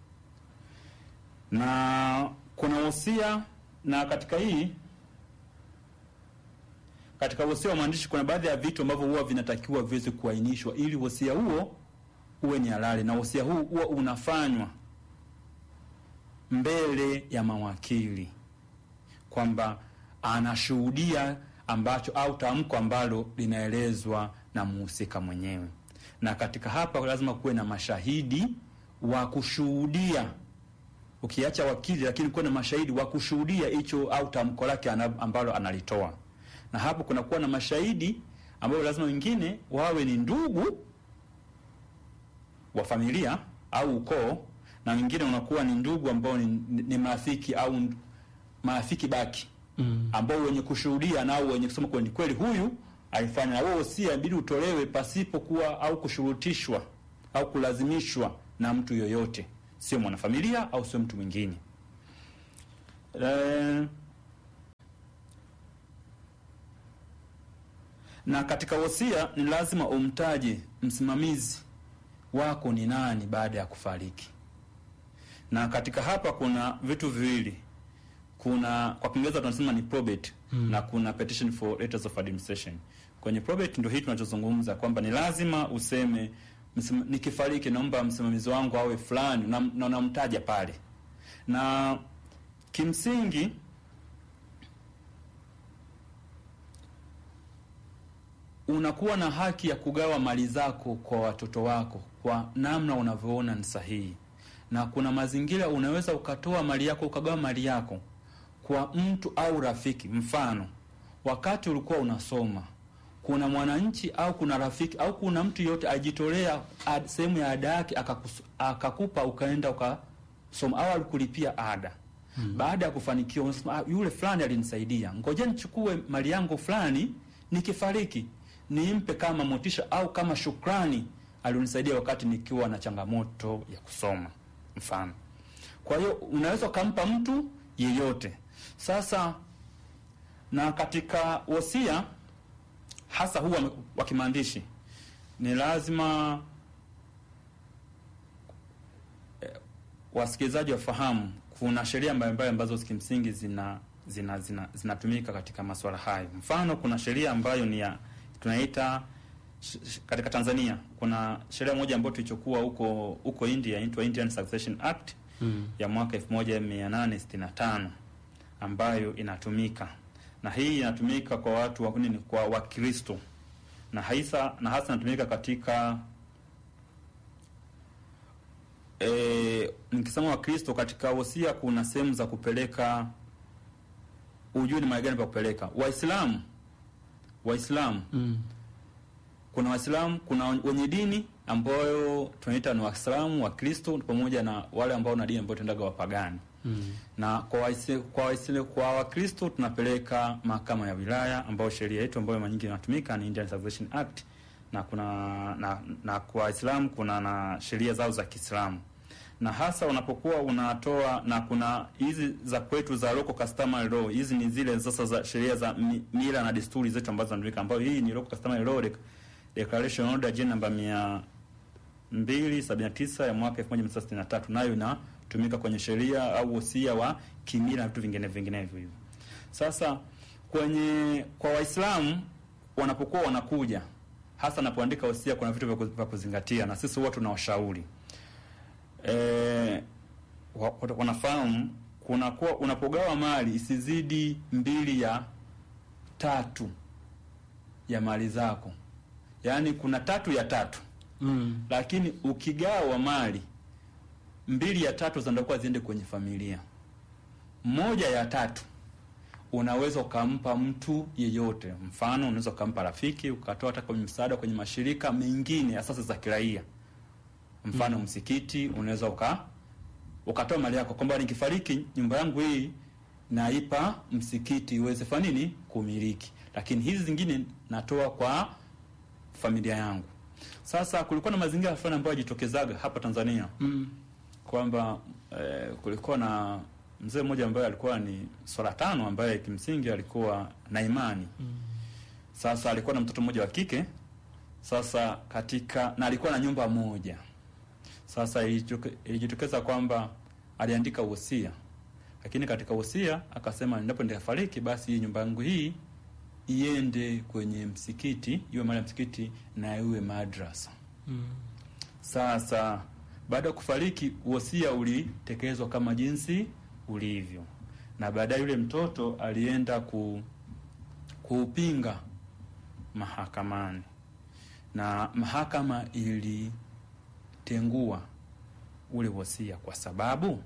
na kuna wosia na katika hii katika wosia wa maandishi kuna baadhi ya vitu ambavyo huwa vinatakiwa viweze kuainishwa ili wosia huo uwe ni halali, na wosia huu huwa unafanywa mbele ya mawakili kwamba anashuhudia ambacho au tamko ambalo linaelezwa na muhusika mwenyewe, na katika hapa lazima kuwe na mashahidi wa kushuhudia ukiacha wakili, lakini kuwe na mashahidi wa kushuhudia hicho au tamko lake ana- ambalo analitoa, na hapo kunakuwa na mashahidi ambao lazima wengine wawe ni ndugu wa familia au ukoo, na wengine unakuwa ni ndugu ambao ni, ni, ni marafiki au marafiki baki Mm. ambao wenye kushuhudia nao wenye kusema kweli kweli huyu alifanya, na huo wosia inabidi utolewe pasipokuwa au kushurutishwa au kulazimishwa na mtu yoyote, sio mwanafamilia au sio mtu mwingine. Eh, na katika wosia ni lazima umtaje msimamizi wako ni nani baada ya kufariki. Na katika hapa kuna vitu viwili, kuna kwa Kiingereza tunasema ni probate Mm. na kuna petition for letters of administration. Kwenye probate ndio hii tunachozungumza kwamba ni lazima useme msim, nikifariki naomba msimamizi wangu awe fulani na na unamtaja pale, na kimsingi unakuwa na haki ya kugawa mali zako kwa watoto wako kwa namna unavyoona ni sahihi, na kuna mazingira unaweza ukatoa mali yako ukagawa mali yako kwa mtu au rafiki. Mfano, wakati ulikuwa unasoma, kuna mwananchi au kuna rafiki au kuna mtu yote ajitolea ad- sehemu ya ada yake akakus- akakupa ukaenda ukasoma au alikulipia ada Mm. baada ya kufanikiwa unasema ah, yule fulani alinisaidia, ngoja nichukue mali yangu fulani, nikifariki nimpe kama motisha au kama shukrani, alionisaidia wakati nikiwa na changamoto ya kusoma, mfano. Kwa hiyo unaweza ukampa mtu yeyote. Sasa na katika wosia hasa huwa wa kimaandishi ni lazima eh, wasikilizaji wafahamu kuna sheria mbalimbali ambazo kimsingi zina zina zina zinatumika katika masuala hayo. Mfano, kuna sheria ambayo ni ya tunaita sh- sh- katika Tanzania kuna sheria moja ambayo tulichokuwa huko huko India inaitwa Indian Succession Act Mm. ya mwaka 1865 ambayo inatumika na hii inatumika kwa watu wa nini, kwa Wakristo na hasa na hasa inatumika katika e, nikisema Wakristo katika wosia kuna sehemu za kupeleka ujue ni mahali gani pa kupeleka. Waislamu Waislamu Mm. kuna Waislamu, kuna wenye dini ambayo tunaita ni Waislamu, Wakristo pamoja na wale ambao na dini ambayo tunaendaga wapagani Mm. na kwa waisi, kwa waisi, kwa Wakristo tunapeleka mahakama ya wilaya ambayo sheria yetu ambayo mara nyingi inatumika ni Indian Succession Act, na kuna na, na kwa Waislamu kuna na sheria zao za Kiislamu, na hasa unapokuwa unatoa na kuna hizi za kwetu za local customary law. Hizi ni zile sasa za sheria za mi, mila na desturi zetu ambazo zinatumika, ambayo hii ni local customary law dec- declaration order J namba mia 279 ya mwaka 1963 nayo inatumika kwenye sheria au wosia wa kimila na vitu vingine vinginevyo hivyo. Sasa kwenye kwa Waislamu wanapokuwa wanakuja hasa napoandika wosia, kuna vitu vya ku- vya kuzingatia, na sisi huwa tunawashauri eh, wa- wa- wanafahamu kuna kuwa unapogawa mali isizidi mbili ya tatu ya mali zako, yaani kuna tatu ya tatu Mm. lakini ukigawa mali mbili ya tatu zinatakiwa ziende kwenye familia, moja ya tatu unaweza ukampa mtu yeyote. Mfano, unaweza ukampa rafiki, ukatoa hata kwenye msaada kwenye mashirika mengine asasi za kiraia, mfano Mm. msikiti, unaweza uka ukatoa mali yako kwamba nikifariki nyumba yangu hii naipa msikiti iweze fanya nini kumiliki, lakini hizi zingine natoa kwa familia yangu. Sasa kulikuwa na mazingira fulani ambayo yajitokezaga hapa Tanzania Mm. kwamba eh, kulikuwa na mzee mmoja ambaye alikuwa ni swala tano ambaye kimsingi alikuwa na imani Mm. sasa alikuwa na mtoto mmoja wa kike sasa katika na alikuwa na nyumba moja sasa ilitoke- ilijitokeza kwamba aliandika wosia lakini katika wosia akasema endapo nitafariki basi hii nyumba yangu hii iende kwenye msikiti iwe mali ya msikiti na iwe madrasa Mm. sasa baada ya kufariki wosia ulitekelezwa kama jinsi ulivyo, na baadaye yule mtoto alienda ku, kuupinga mahakamani, na mahakama ilitengua ule wosia kwa sababu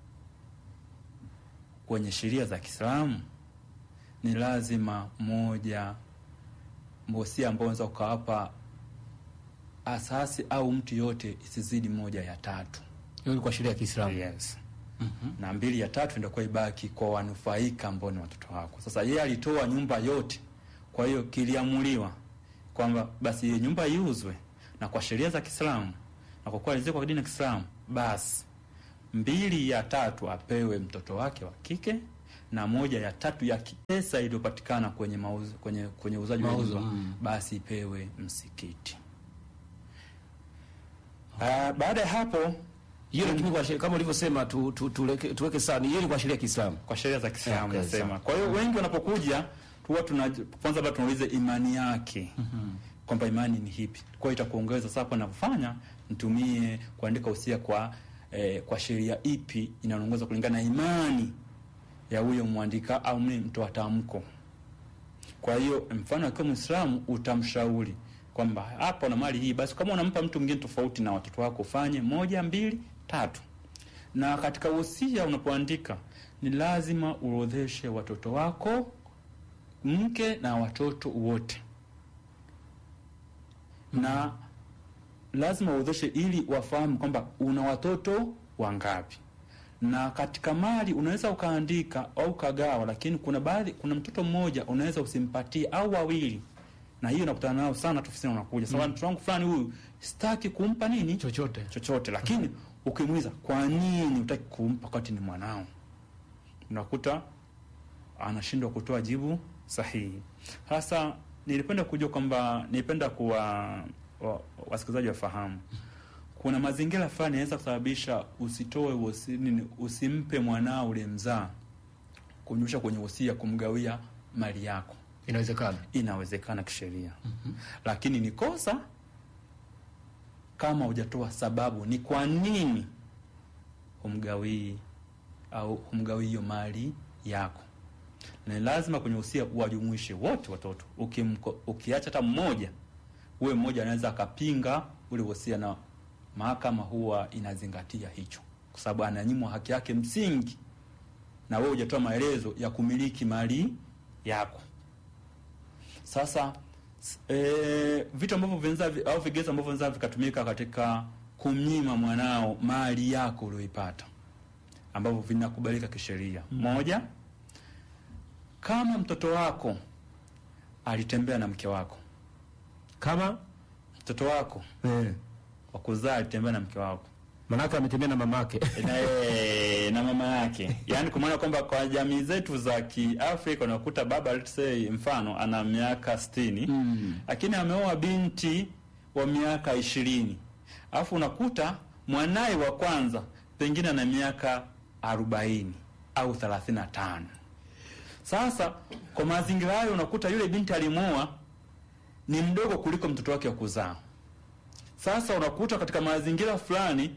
kwenye sheria za Kiislamu ni lazima moja wosia ambao unaweza ukawapa asasi au mtu yote isizidi moja ya tatu. Hiyo ni kwa sheria ya Kiislamu. Yes. Mhm. Na mbili ya tatu ndio kwa ibaki kwa wanufaika ambao ni watoto wako. Sasa yeye alitoa nyumba yote Kwa hiyo kiliamuliwa kwamba basi hiyo nyumba iuzwe, na kwa sheria za Kiislamu na kwa kuwa alizikwa kwa dini ya Kiislamu, basi mbili ya tatu apewe mtoto wake wa kike na moja ya tatu ya ki- pesa iliyopatikana kwenye mauzo, kwenye kwenye uuzaji wa Mauzo, nyumba mm. basi ipewe msikiti. Ah, baada ya hapo hiyo lakini kwa sheria kama ulivyosema tu, tu, tuweke, tuweke sawa, ni hiyo ni kwa sheria ya Kiislamu. kwa sheria za Kiislamu Okay, nasema. sawa. Kwa hiyo wengi wanapokuja huwa tuna kwanza labda tunauliza imani yake kwamba imani ni hipi. Kwa hiyo itakuongeza sasa, hapo ninavyofanya nitumie kuandika usia kwa eh, kwa sheria ipi inaongoza kulingana na imani ya huyo mwandika au mimi mtoa tamko. Kwa hiyo mfano akiwa Muislamu utamshauri kwamba hapa una mali hii, basi kama unampa mtu mwingine tofauti na watoto wako ufanye moja, mbili, tatu. Na katika wosia unapoandika ni lazima uorodheshe watoto wako, mke na watoto wote, na lazima uorodheshe ili wafahamu kwamba una watoto wangapi na katika mali unaweza ukaandika au ukagawa, lakini kuna baadhi, kuna mtoto mmoja unaweza usimpatie au wawili, na hiyo nakutana nao sana tu ofisini, unakuja sawa, mtoto wangu fulani huyu sitaki kumpa nini chochote chochote, lakini ukimuuliza kwa nini utaki kumpa wakati ni mwanao, unakuta anashindwa kutoa jibu sahihi. Sasa nilipenda kujua kwamba nilipenda kuwa wa- wasikilizaji wafahamu kuna mazingira fulani yanaweza kusababisha usitoe wosi, nini, usimpe mwanao ulimzaa kunyusha kwenye wosia kumgawia mali yako. Inawezekana, inawezekana kisheria lakini ni kosa kama hujatoa sababu ni kwa nini humgawii au humgawii hiyo mali yako. Ni lazima kwenye usia uwajumuishe wote watoto. Ukimko, ukiacha hata mmoja, uwe mmoja anaweza akapinga ule wosia, na mahakama huwa inazingatia hicho, kwa sababu ananyimwa haki yake msingi, na wewe hujatoa maelezo ya kumiliki mali yako. Sasa s- e, vitu ambavyo vinaweza vi- au vigezo ambavyo vinaweza vikatumika katika kumnyima mwanao mali yako ulioipata ambavyo vinakubalika kisheria. Moja, kama mtoto wako alitembea na mke wako, kama mtoto wako eh, wa kuzaa alitembea na mke wako manake ametembea na mamake na, eh, na mama yake, yaani kwa maana kwamba kwa jamii zetu za Kiafrika unakuta baba let's say mfano ana miaka sitini lakini ameoa binti wa miaka ishirini alafu unakuta mwanaye wa kwanza pengine ana miaka arobaini au thelathini na tano Sasa kwa mazingira hayo unakuta yule binti alimwoa ni mdogo kuliko mtoto wake wa kuzaa. Sasa unakuta katika mazingira fulani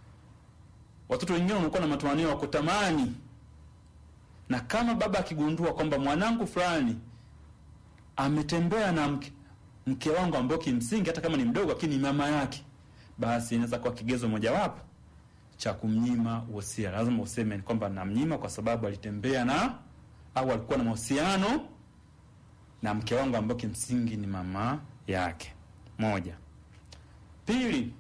watoto wengine wanakuwa na matamanio ya kutamani, na kama baba akigundua kwamba mwanangu fulani ametembea na mke, mke wangu ambao kimsingi hata kama ni mdogo lakini ni mama yake, basi inaweza kuwa kigezo mojawapo cha kumnyima wosia. Lazima useme kwamba namnyima kwa sababu alitembea na au alikuwa na mahusiano na mke wangu ambao kimsingi ni mama yake. Moja. Pili,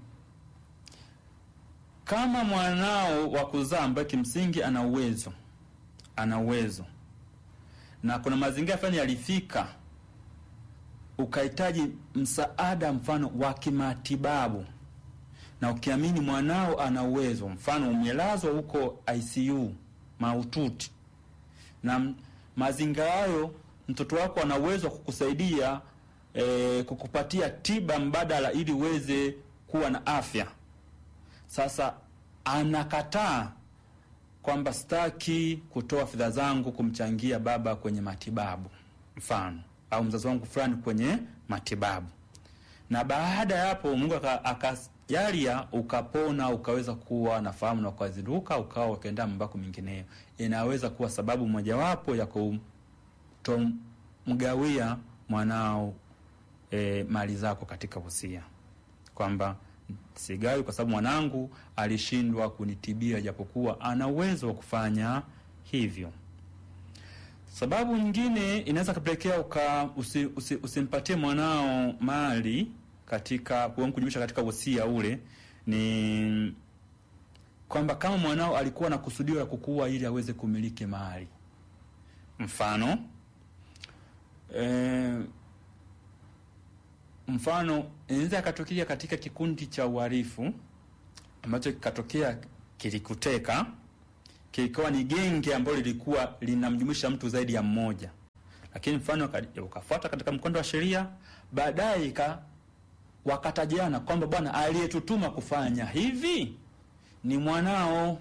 kama mwanao wa kuzaa ambaye kimsingi ana uwezo ana uwezo na kuna mazingira fulani yalifika ukahitaji msaada mfano wa kimatibabu na ukiamini mwanao ana uwezo, mfano umelazwa huko ICU mahututi, na m- mazingira hayo mtoto wako ana uwezo wa kukusaidia e, kukupatia tiba mbadala ili uweze kuwa na afya. Sasa anakataa kwamba sitaki kutoa fedha zangu kumchangia baba kwenye matibabu, mfano au mzazi wangu fulani kwenye matibabu, na baada ya hapo Mungu aka- akajalia ukapona, ukaweza kuwa na fahamu na ukazinduka, ukawa ukaenda mambo yako mengineyo, inaweza kuwa sababu mojawapo ya kutomgawia mwanao e, mali zako katika wosia kwamba sigawi kwa sababu mwanangu alishindwa kunitibia japokuwa ana uwezo wa kufanya hivyo. Sababu nyingine inaweza kupelekea uka usi, usi, usimpatie mwanao mali katika kujumuisha katika wosia ule ni kwamba kama mwanao alikuwa na kusudio la kukua ili aweze kumiliki mali, mfano eh, mfano inaweza ikatokea katika kikundi cha uhalifu ambacho kikatokea kilikuteka kilikuwa ni genge ambalo lilikuwa linamjumuisha mtu zaidi ya mmoja lakini mfano uka- ukafuata katika mkondo wa sheria baadaye ika wakatajiana kwamba bwana aliyetutuma kufanya hivi ni mwanao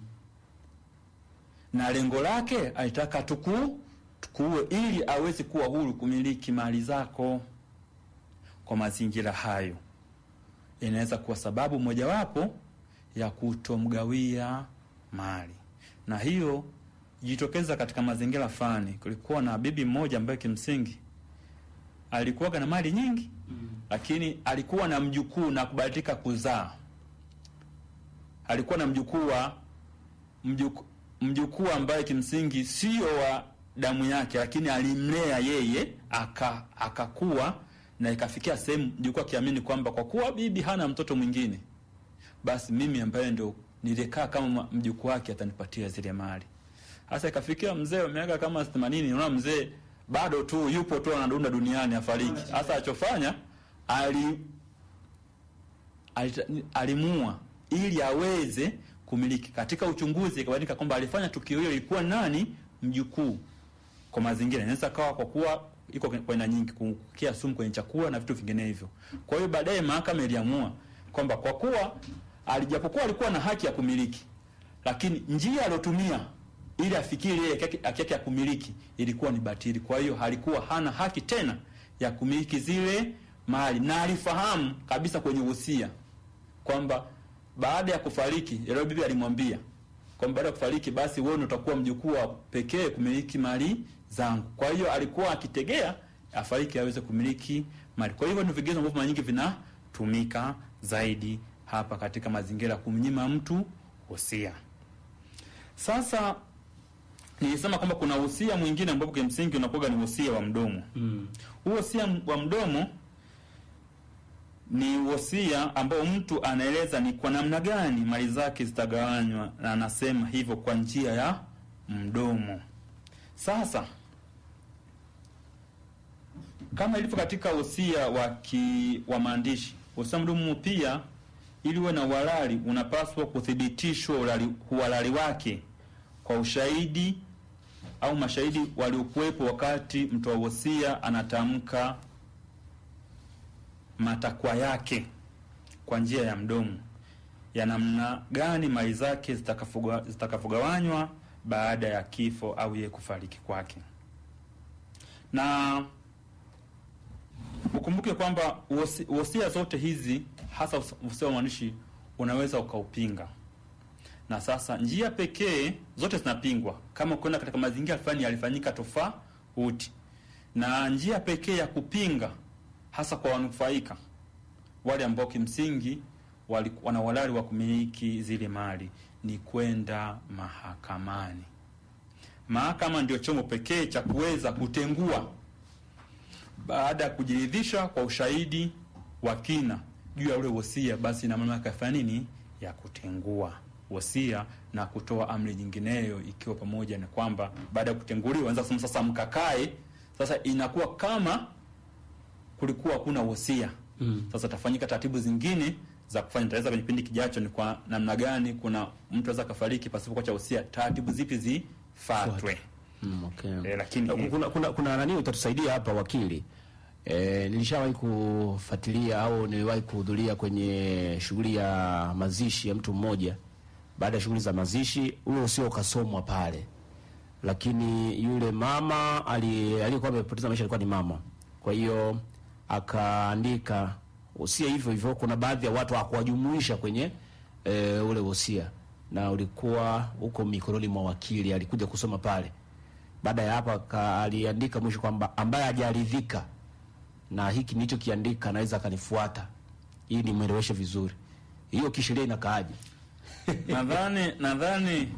na lengo lake alitaka tuku tukuue ili aweze kuwa huru kumiliki mali zako kwa mazingira hayo inaweza kuwa sababu mojawapo ya kutomgawia mali na hiyo jitokeza katika mazingira fulani kulikuwa na bibi mmoja ambaye kimsingi alikuwaga na mali nyingi mm. lakini alikuwa na mjukuu na kubahatika kuzaa alikuwa na mjukuu wa mjuku- mjukuu ambaye kimsingi sio wa damu yake lakini alimlea yeye aka akakuwa na ikafikia sehemu mjukuu akiamini kwamba kwa kuwa bibi hana mtoto mwingine basi mimi ambaye ndo nilikaa kama ma- mjukuu wake atanipatia zile mali hasa ikafikia mzee wa miaka kama 80 unaona mzee bado tu yupo tu anadunda duniani afariki hasa alichofanya ali alita- alimuua ili aweze kumiliki katika uchunguzi ikabainika kwamba alifanya tukio hilo ilikuwa nani mjukuu kwa mazingira inaweza kawa kwa kuwa iko kwa aina nyingi kukia sumu kwenye chakula na vitu vinginevyo kwa hiyo baadaye mahakama iliamua kwamba kwa kuwa alijapokuwa alikuwa na haki ya kumiliki lakini njia aliyotumia ili afikiri ile haki yake- haki yake ya kumiliki ilikuwa ni batili kwa hiyo alikuwa hana haki tena ya kumiliki zile mali na alifahamu kabisa kwenye uhusia kwamba baada ya kufariki yule bibi alimwambia kwamba baada ya kufariki basi wewe ndio utakuwa mjukuu wa pekee kumiliki mali zangu kwa hiyo alikuwa akitegea afariki aweze kumiliki mali kwa hivyo ni vigezo ambavyo mara nyingi vinatumika zaidi hapa katika mazingira ya kumnyima mtu wosia sasa nilisema kwamba kuna wosia mwingine ambapo kimsingi unakuwa ni wosia wa mdomo huu wosia wa mdomo ni wosia ambao mtu anaeleza ni kwa namna gani mali zake zitagawanywa na anasema hivyo kwa njia ya mdomo sasa kama ilivyo katika wosia wa ki, wa maandishi wosia mdomo pia ili uwe na uhalali unapaswa kuthibitishwa uhalali- uhalali wake kwa ushahidi au mashahidi waliokuwepo wakati mtoa wosia anatamka matakwa yake kwa njia ya mdomo ya namna gani mali zake zitakafoga- zitakavogawanywa baada ya kifo au yeye kufariki kwake na ukumbuke kwamba wosi- wosia zote hizi hasa us- wosia wa maandishi unaweza ukaupinga na sasa njia pekee zote zinapingwa kama kwenda katika mazingira fulani yalifanyika tofauti na njia pekee ya kupinga hasa kwa wanufaika wale ambao kimsingi wali- wana uhalali wa kumiliki zile mali ni kwenda mahakamani mahakama ndio chombo pekee cha kuweza kutengua baada ya kujiridhisha kwa ushahidi wa kina juu ya ule wosia basi ina mamlaka yafanya nini ya kutengua wosia na kutoa amri nyingineyo ikiwa pamoja na kwamba baada ya kutenguliwa anza kusema sasa mkakae sasa inakuwa kama kulikuwa hakuna wosia mm. sasa tafanyika taratibu zingine za kufanya taweza kwenye kipindi kijacho ni kwa namna gani kuna mtu aweza akafariki pasipo kuacha wosia taratibu zipi zifatwe Mm, okay. Eh, lakini kuna, kuna, kuna nani utatusaidia hapa wakili e, nilishawahi kufuatilia au niliwahi kuhudhuria kwenye shughuli ya mazishi ya mtu mmoja baada ya shughuli za mazishi ule usio ukasomwa pale lakini yule mama ali- aliyekuwa amepoteza maisha alikuwa ni mama kwa hiyo akaandika usia hivyo hivyo kuna baadhi ya watu hakuwajumuisha kwenye e, ule wosia na ulikuwa huko mikononi mwa wakili alikuja kusoma pale baada ya hapo aka- aliandika mwisho kwamba ambaye hajaridhika na hiki nilichokiandika anaweza akanifuata ili nimweleweshe vizuri hiyo kisheria inakaaje nadhani nadhani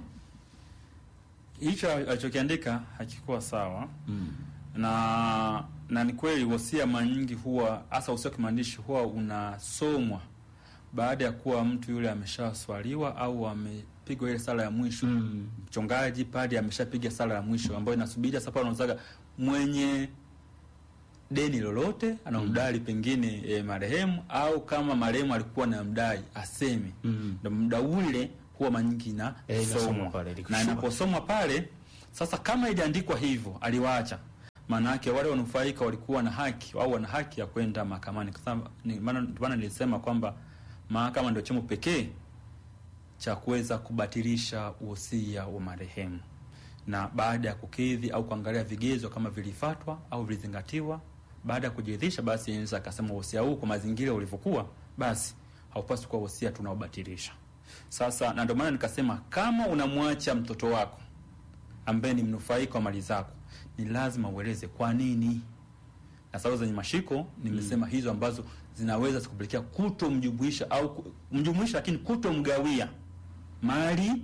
hicho alichokiandika hakikuwa sawa mm. na na ni kweli wosia mara nyingi huwa hasa wosia wa kimaandishi huwa unasomwa baada ya kuwa mtu yule ameshaswaliwa au amepigwa ile sala ya mwisho mm. mchungaji pale ameshapiga sala ya mwisho ambayo inasubiria sasa pale unazaga mwenye deni lolote anamdai pengine e, marehemu au kama marehemu alikuwa na mdai aseme ndo muda ule huwa manyingi na Eh, inasomwa somwa pale, na likushuka. inaposomwa pale sasa kama iliandikwa hivyo aliwaacha maana yake wale wanufaika walikuwa na haki au wana haki ya kwenda mahakamani kwa sababu ni- maana ndio maana nilisema kwamba mahakama ndio chombo pekee cha kuweza kubatilisha uhosia wa marehemu na baada ya kukidhi au kuangalia vigezo kama vilifatwa au vilizingatiwa baada ya kujiridhisha basi inaweza akasema uhosia huu kwa mazingira ulivyokuwa basi haupaswi kuwa uhosia tunaobatilisha sasa na ndio maana nikasema kama unamwacha mtoto wako ambaye ni mnufaika wa mali zako ni lazima ueleze kwa nini na sababu zenye mashiko nimesema hizo ambazo zinaweza zikupelekea kutomjumuisha au ku- mjumuisha lakini kutomgawia mali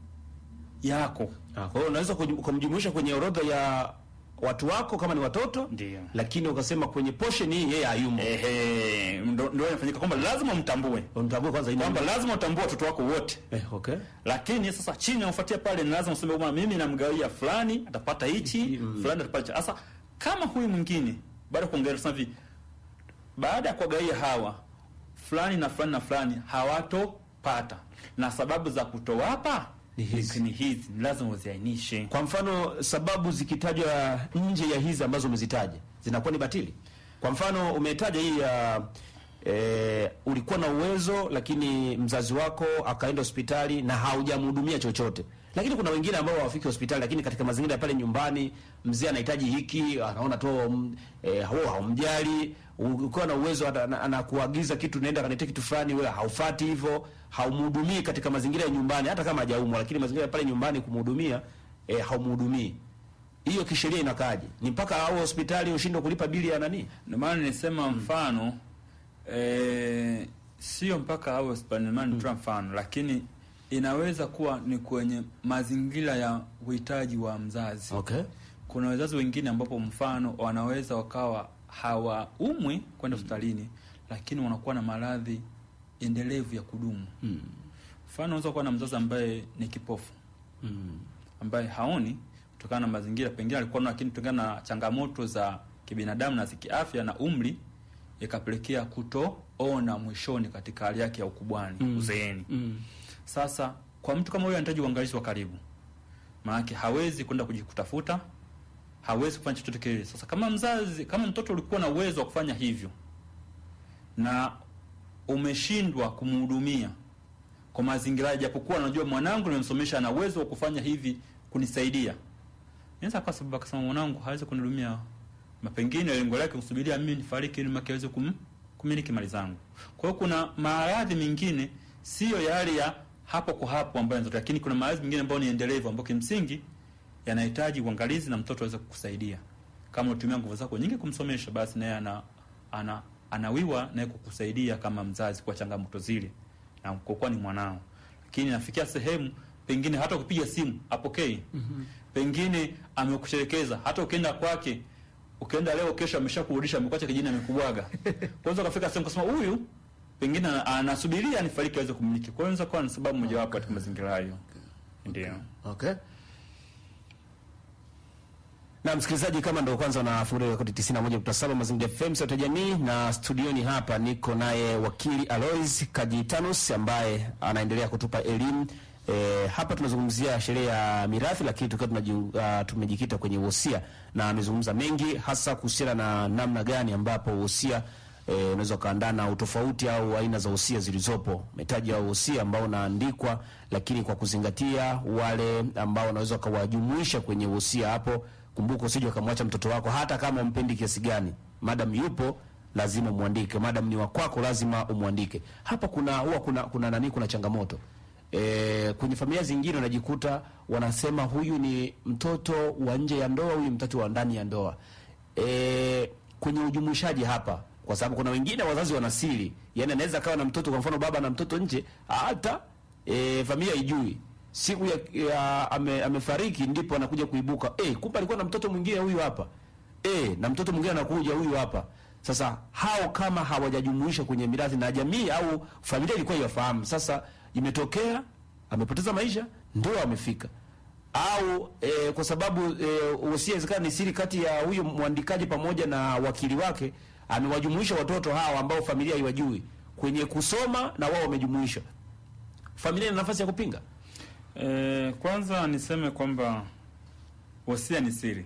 yako Ah, Kwa hiyo unaweza kuju- kumjumuisha kwenye orodha ya watu wako kama ni watoto, ndio, lakini ukasema kwenye portion hii yeye hayumo. Ehe, ndo ndo inafanyika kwamba lazima mtambue, mtambue kwanza ina- kwamba lazima utambue watoto wako wote eh, okay. Lakini sasa chini unafuatia pale, ni lazima useme bwana, mimi namgawia fulani atapata hichi, fulani atapata hichi. Sasa kama huyu mwingine baada ya kuongelea sasa hivi, baada ya kuwagawia hawa fulani na fulani na fulani hawatopata, na sababu za kutowapa ni hizi, ni hizi, ni lazima uziainishe. Kwa mfano sababu zikitajwa nje ya hizi ambazo umezitaja zinakuwa ni batili. Kwa mfano umetaja hii ya e, ulikuwa na uwezo lakini mzazi wako akaenda hospitali na haujamhudumia chochote. Lakini kuna wengine ambao hawafiki hospitali, lakini katika mazingira ya pale nyumbani, mzee anahitaji hiki, anaona tu mm, e, hao haumjali. Ukiwa na uwezo ana- ana- anakuagiza kitu, nenda kaniletea kitu fulani, wewe haufati hivyo, haumhudumii katika mazingira ya nyumbani, hata kama hajaumwa, lakini mazingira ya pale nyumbani kumhudumia, e, haumhudumii. Hiyo kisheria inakaje? Ni mpaka au hospitali ushindwe kulipa bili ya nani? Ndio maana nilisema mfano eh, sio mpaka awe hospitali, ndio maana nitoa mfano, lakini inaweza kuwa ni kwenye mazingira ya uhitaji wa mzazi. Okay. Kuna wazazi wengine ambapo mfano wanaweza wakawa hawaumwi kwenda hospitalini, lakini wanakuwa na maradhi endelevu ya kudumu. Mfano unaweza kuwa na mzazi ambaye ni kipofu ambaye haoni kutokana na mazingira, pengine alikuwa na, lakini kutokana na changamoto za kibinadamu na za kiafya na umri, ikapelekea kutoona mwishoni katika hali yake ya ukubwani, Mm. uzeeni. Sasa kwa mtu kama huyo anahitaji uangalizi wa karibu, maanake hawezi kwenda kujikutafuta, hawezi kufanya chochote kile. Sasa kama mzazi, kama mtoto ulikuwa na uwezo wa kufanya hivyo na umeshindwa kumhudumia kwa mazingira, japokuwa najua mwanangu nimemsomesha, ana uwezo wa kufanya hivi kunisaidia, inaweza kwa sababu akasema mwanangu hawezi kunihudumia, na pengine lengo lake kusubiria mimi nifariki ili mke aweze kum, kumiliki mali zangu. Kwa hiyo kuna maradhi mengine sio yale ya hapo kwa hapo ambayo yanatokea, lakini kuna maradhi mengine ambayo ni endelevu, ambayo kimsingi yanahitaji uangalizi na mtoto aweze kukusaidia. Kama unatumia nguvu zako nyingi kumsomesha, basi naye ana, ana anawiwa naye kukusaidia kama mzazi kwa changamoto zile, na kwa kuwa ni mwanao. Lakini nafikia sehemu pengine hata ukipiga simu apokei, pengine amekusherekeza, hata ukienda kwake ukienda leo, kesho ameshakurudisha, amekuacha kijini, amekubwaga. Kwanza ukafika sehemu kusema huyu pengine ana- anasubiria anifariki aweze kumiliki. Kwa hiyo inaweza kuwa ni sababu mojawapo katika mazingira hayo, ndio. Okay. Na msikilizaji, kama ndo kwanza unafungulia rekodi 91.7 Mazingira FM sauti ya jamii, na studioni hapa niko naye wakili Alois Kajitanus ambaye anaendelea kutupa elimu e, hapa tunazungumzia sheria ya mirathi, lakini tukiwa tunaji- ah, tumejikita kwenye wosia, na amezungumza mengi hasa kuhusiana na namna gani ambapo wosia eh, unaweza ukaandaa na utofauti au aina za wosia zilizopo. Umetaja wosia ambao unaandikwa, lakini kwa kuzingatia wale ambao wanaweza wakawajumuisha kwenye wosia hapo. Kumbuka, usije ukamwacha mtoto wako hata kama umpendi kiasi gani, madam yupo lazima umwandike, madam ni wa kwako lazima umwandike. Hapa kuna huwa kuna kuna nani, kuna changamoto e, kwenye familia zingine unajikuta wanasema huyu ni mtoto wa nje ya ndoa, huyu mtoto wa ndani ya ndoa e, kwenye ujumuishaji hapa, kwa sababu kuna wengine wazazi wana siri, yani anaweza kawa na mtoto, kwa mfano baba na mtoto nje, hata e, familia ijui siku ya, ya ame, amefariki ndipo anakuja kuibuka eh, kumbe alikuwa na mtoto mwingine huyu hapa eh, na mtoto mwingine anakuja huyu hapa. Sasa hao kama hawajajumuisha kwenye mirathi na jamii au familia ilikuwa iwafahamu, sasa imetokea amepoteza maisha, ndio amefika au e, kwa sababu e, wosia inawezekana ni siri kati ya huyu mwandikaji pamoja na wakili wake, amewajumuisha watoto hawa ambao familia haiwajui kwenye kusoma na wao wamejumuishwa, familia ina nafasi ya kupinga? E, kwanza niseme kwamba wosia ni siri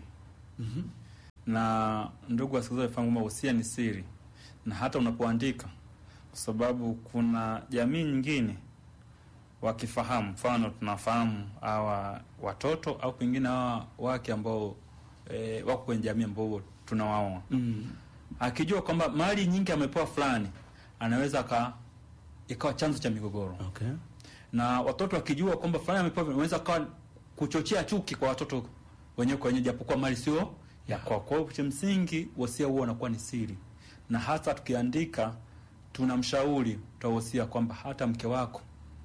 na ndugu wasikilizaji wafahamu kwamba wosia ni siri, na hata unapoandika, kwa sababu kuna jamii nyingine wakifahamu, mfano tunafahamu hawa watoto au pengine hawa wake ambao e, wako kwenye jamii ambao tunawaoa akijua kwamba mali nyingi amepewa fulani, anaweza aka ikawa chanzo cha migogoro okay. na watoto wakijua kwamba fulani amepewa, unaweza kawa kuchochea chuki kwa watoto wenyewe kwa wenyewe, japokuwa mali sio ya kwao. Kwa hiyo cha msingi wosia huo unakuwa ni siri, na hata tukiandika, tunamshauri tutawosia kwamba hata mke wako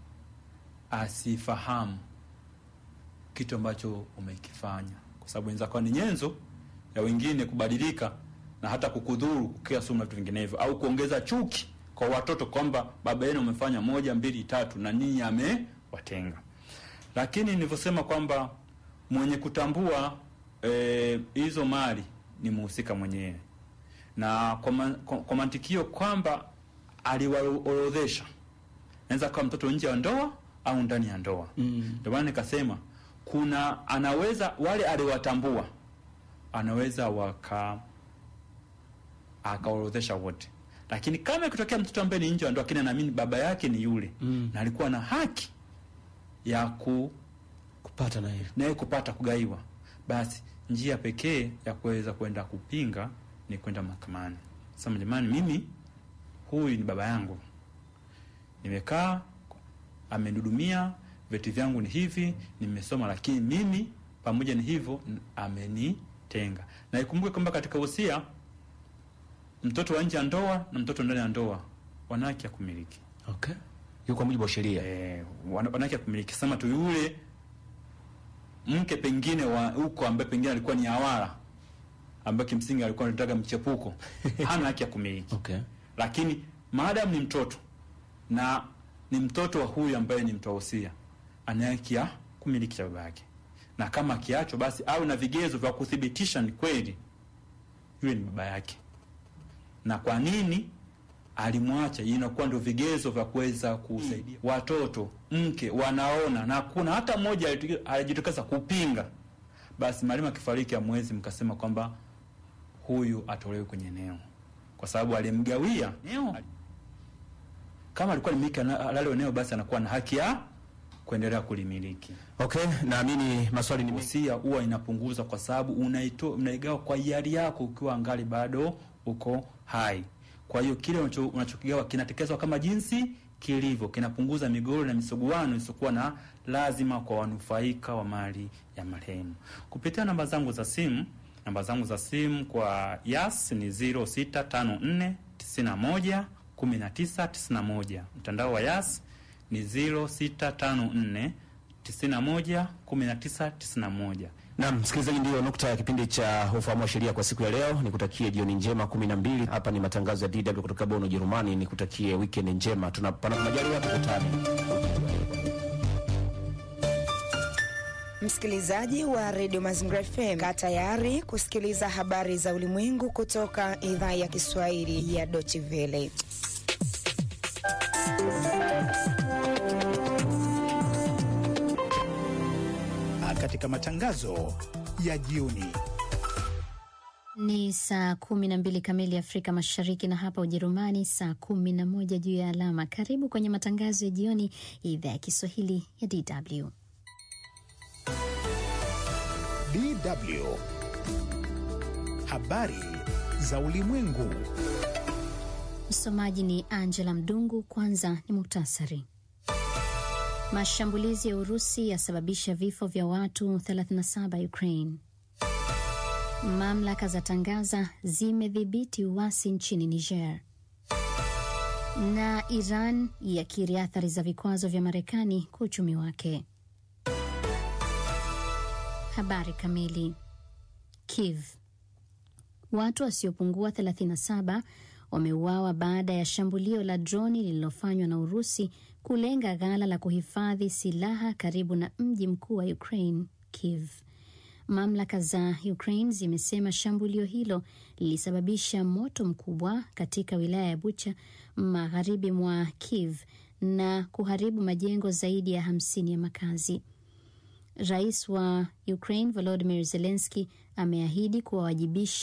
asifahamu kitu ambacho umekifanya, kwa sababu inaweza kuwa ni nyenzo ya wengine kubadilika na hata kukudhuru kukia sumu na vitu vinginevyo, au kuongeza chuki kwa watoto kwamba baba yenu amefanya moja mbili tatu na ninyi amewatenga. Lakini nilivyosema kwamba mwenye kutambua eh, hizo mali ni muhusika mwenyewe, na kwa, ma, kwa, kwa mantikio kwamba aliwaorodhesha, naweza kuwa mtoto nje ya ndoa au ndani ya ndoa. Ndio maana nikasema kuna anaweza wale aliwatambua anaweza waka akaorodhesha wote, lakini kama ikitokea mtoto ambaye ni nje ya ndoa, lakini anaamini baba yake ni yule na alikuwa na haki ya ku kupata na ile naye kupata kugaiwa, basi njia pekee ya kuweza kwenda kupinga ni kwenda mahakamani. Sema jamani, mimi huyu ni baba yangu, nimekaa amenihudumia, vyeti vyangu ni hivi, nimesoma, lakini mimi pamoja ni hivyo n- amenitenga. Na ikumbuke kwamba katika wosia mtoto wa nje ya ndoa na mtoto ndani ya ndoa wana haki ya kumiliki. Okay. Hiyo kwa mujibu wa sheria. Eh, wana wana haki ya kumiliki. Sema tu yule mke pengine wa huko ambaye pengine alikuwa ni awara ambaye kimsingi alikuwa anataka mchepuko hana haki ya kumiliki. Okay. Lakini maadamu ni mtoto na ni mtoto wa huyu ambaye ni mtoa wosia, ana haki ya kumiliki cha baba yake, na kama akiachwa, basi awe na vigezo vya kuthibitisha ni kweli yule ni baba yake, na kwa nini alimwacha. Inakuwa ndio vigezo vya kuweza kusaidia watoto, mke wanaona, na kuna hata mmoja alituki- alijitokeza kupinga, basi mwalimu akifariki amwezi mkasema kwamba huyu atolewe kwenye eneo, kwa sababu alimgawia eneo. Kama alikuwa limiliki lalo eneo, basi anakuwa na haki ya kuendelea kulimiliki. Okay, naamini maswali ni mengi. Wosia huwa inapunguza kwa sababu unaitoa unaigawa kwa hiari yako ukiwa angali bado uko hai. Kwa hiyo kile unacho- unachokigawa kinatekelezwa kama jinsi kilivyo, kinapunguza migogoro na misuguano isiyokuwa na lazima kwa wanufaika wa mali ya marehemu. Kupitia namba zangu za simu, namba zangu za simu kwa Yas ni 0654 91 19 91. Mtandao wa Yas ni 0654 91 19 91. Naam, msikilizaji, ndiyo nukta ya kipindi cha ufahamu wa sheria kwa siku ya leo. Nikutakie jioni njema kumi na mbili. Hapa ni matangazo ya DW kutoka Bonn, Ujerumani. Nikutakie weekend njema, tunapana majaliwa, tukutane. Msikilizaji wa redio Mazingira FM, kaa tayari kusikiliza habari za ulimwengu kutoka idhaa ya Kiswahili ya Deutsche Welle. katika matangazo ya jioni. Ni saa kumi na mbili kamili Afrika Mashariki, na hapa Ujerumani saa kumi na moja juu ya alama. Karibu kwenye matangazo ya jioni ya idhaa ya Kiswahili ya DW. DW habari za ulimwengu. Msomaji ni Angela Mdungu. Kwanza ni muktasari. Mashambulizi ya Urusi yasababisha vifo vya watu 37 Ukraine. Mamlaka za tangaza zimedhibiti uasi nchini Niger, na Iran yakiri athari za vikwazo vya Marekani kwa uchumi wake. Habari kamili. Kiev. Watu wasiopungua 37 wameuawa baada ya shambulio la droni lililofanywa na Urusi kulenga ghala la kuhifadhi silaha karibu na mji mkuu wa Ukraine, Kiev. Mamlaka za Ukraine zimesema shambulio hilo lilisababisha moto mkubwa katika wilaya ya Bucha magharibi mwa Kiev na kuharibu majengo zaidi ya hamsini ya makazi. Rais wa Ukraine Volodymyr Zelensky ameahidi kuwawajibisha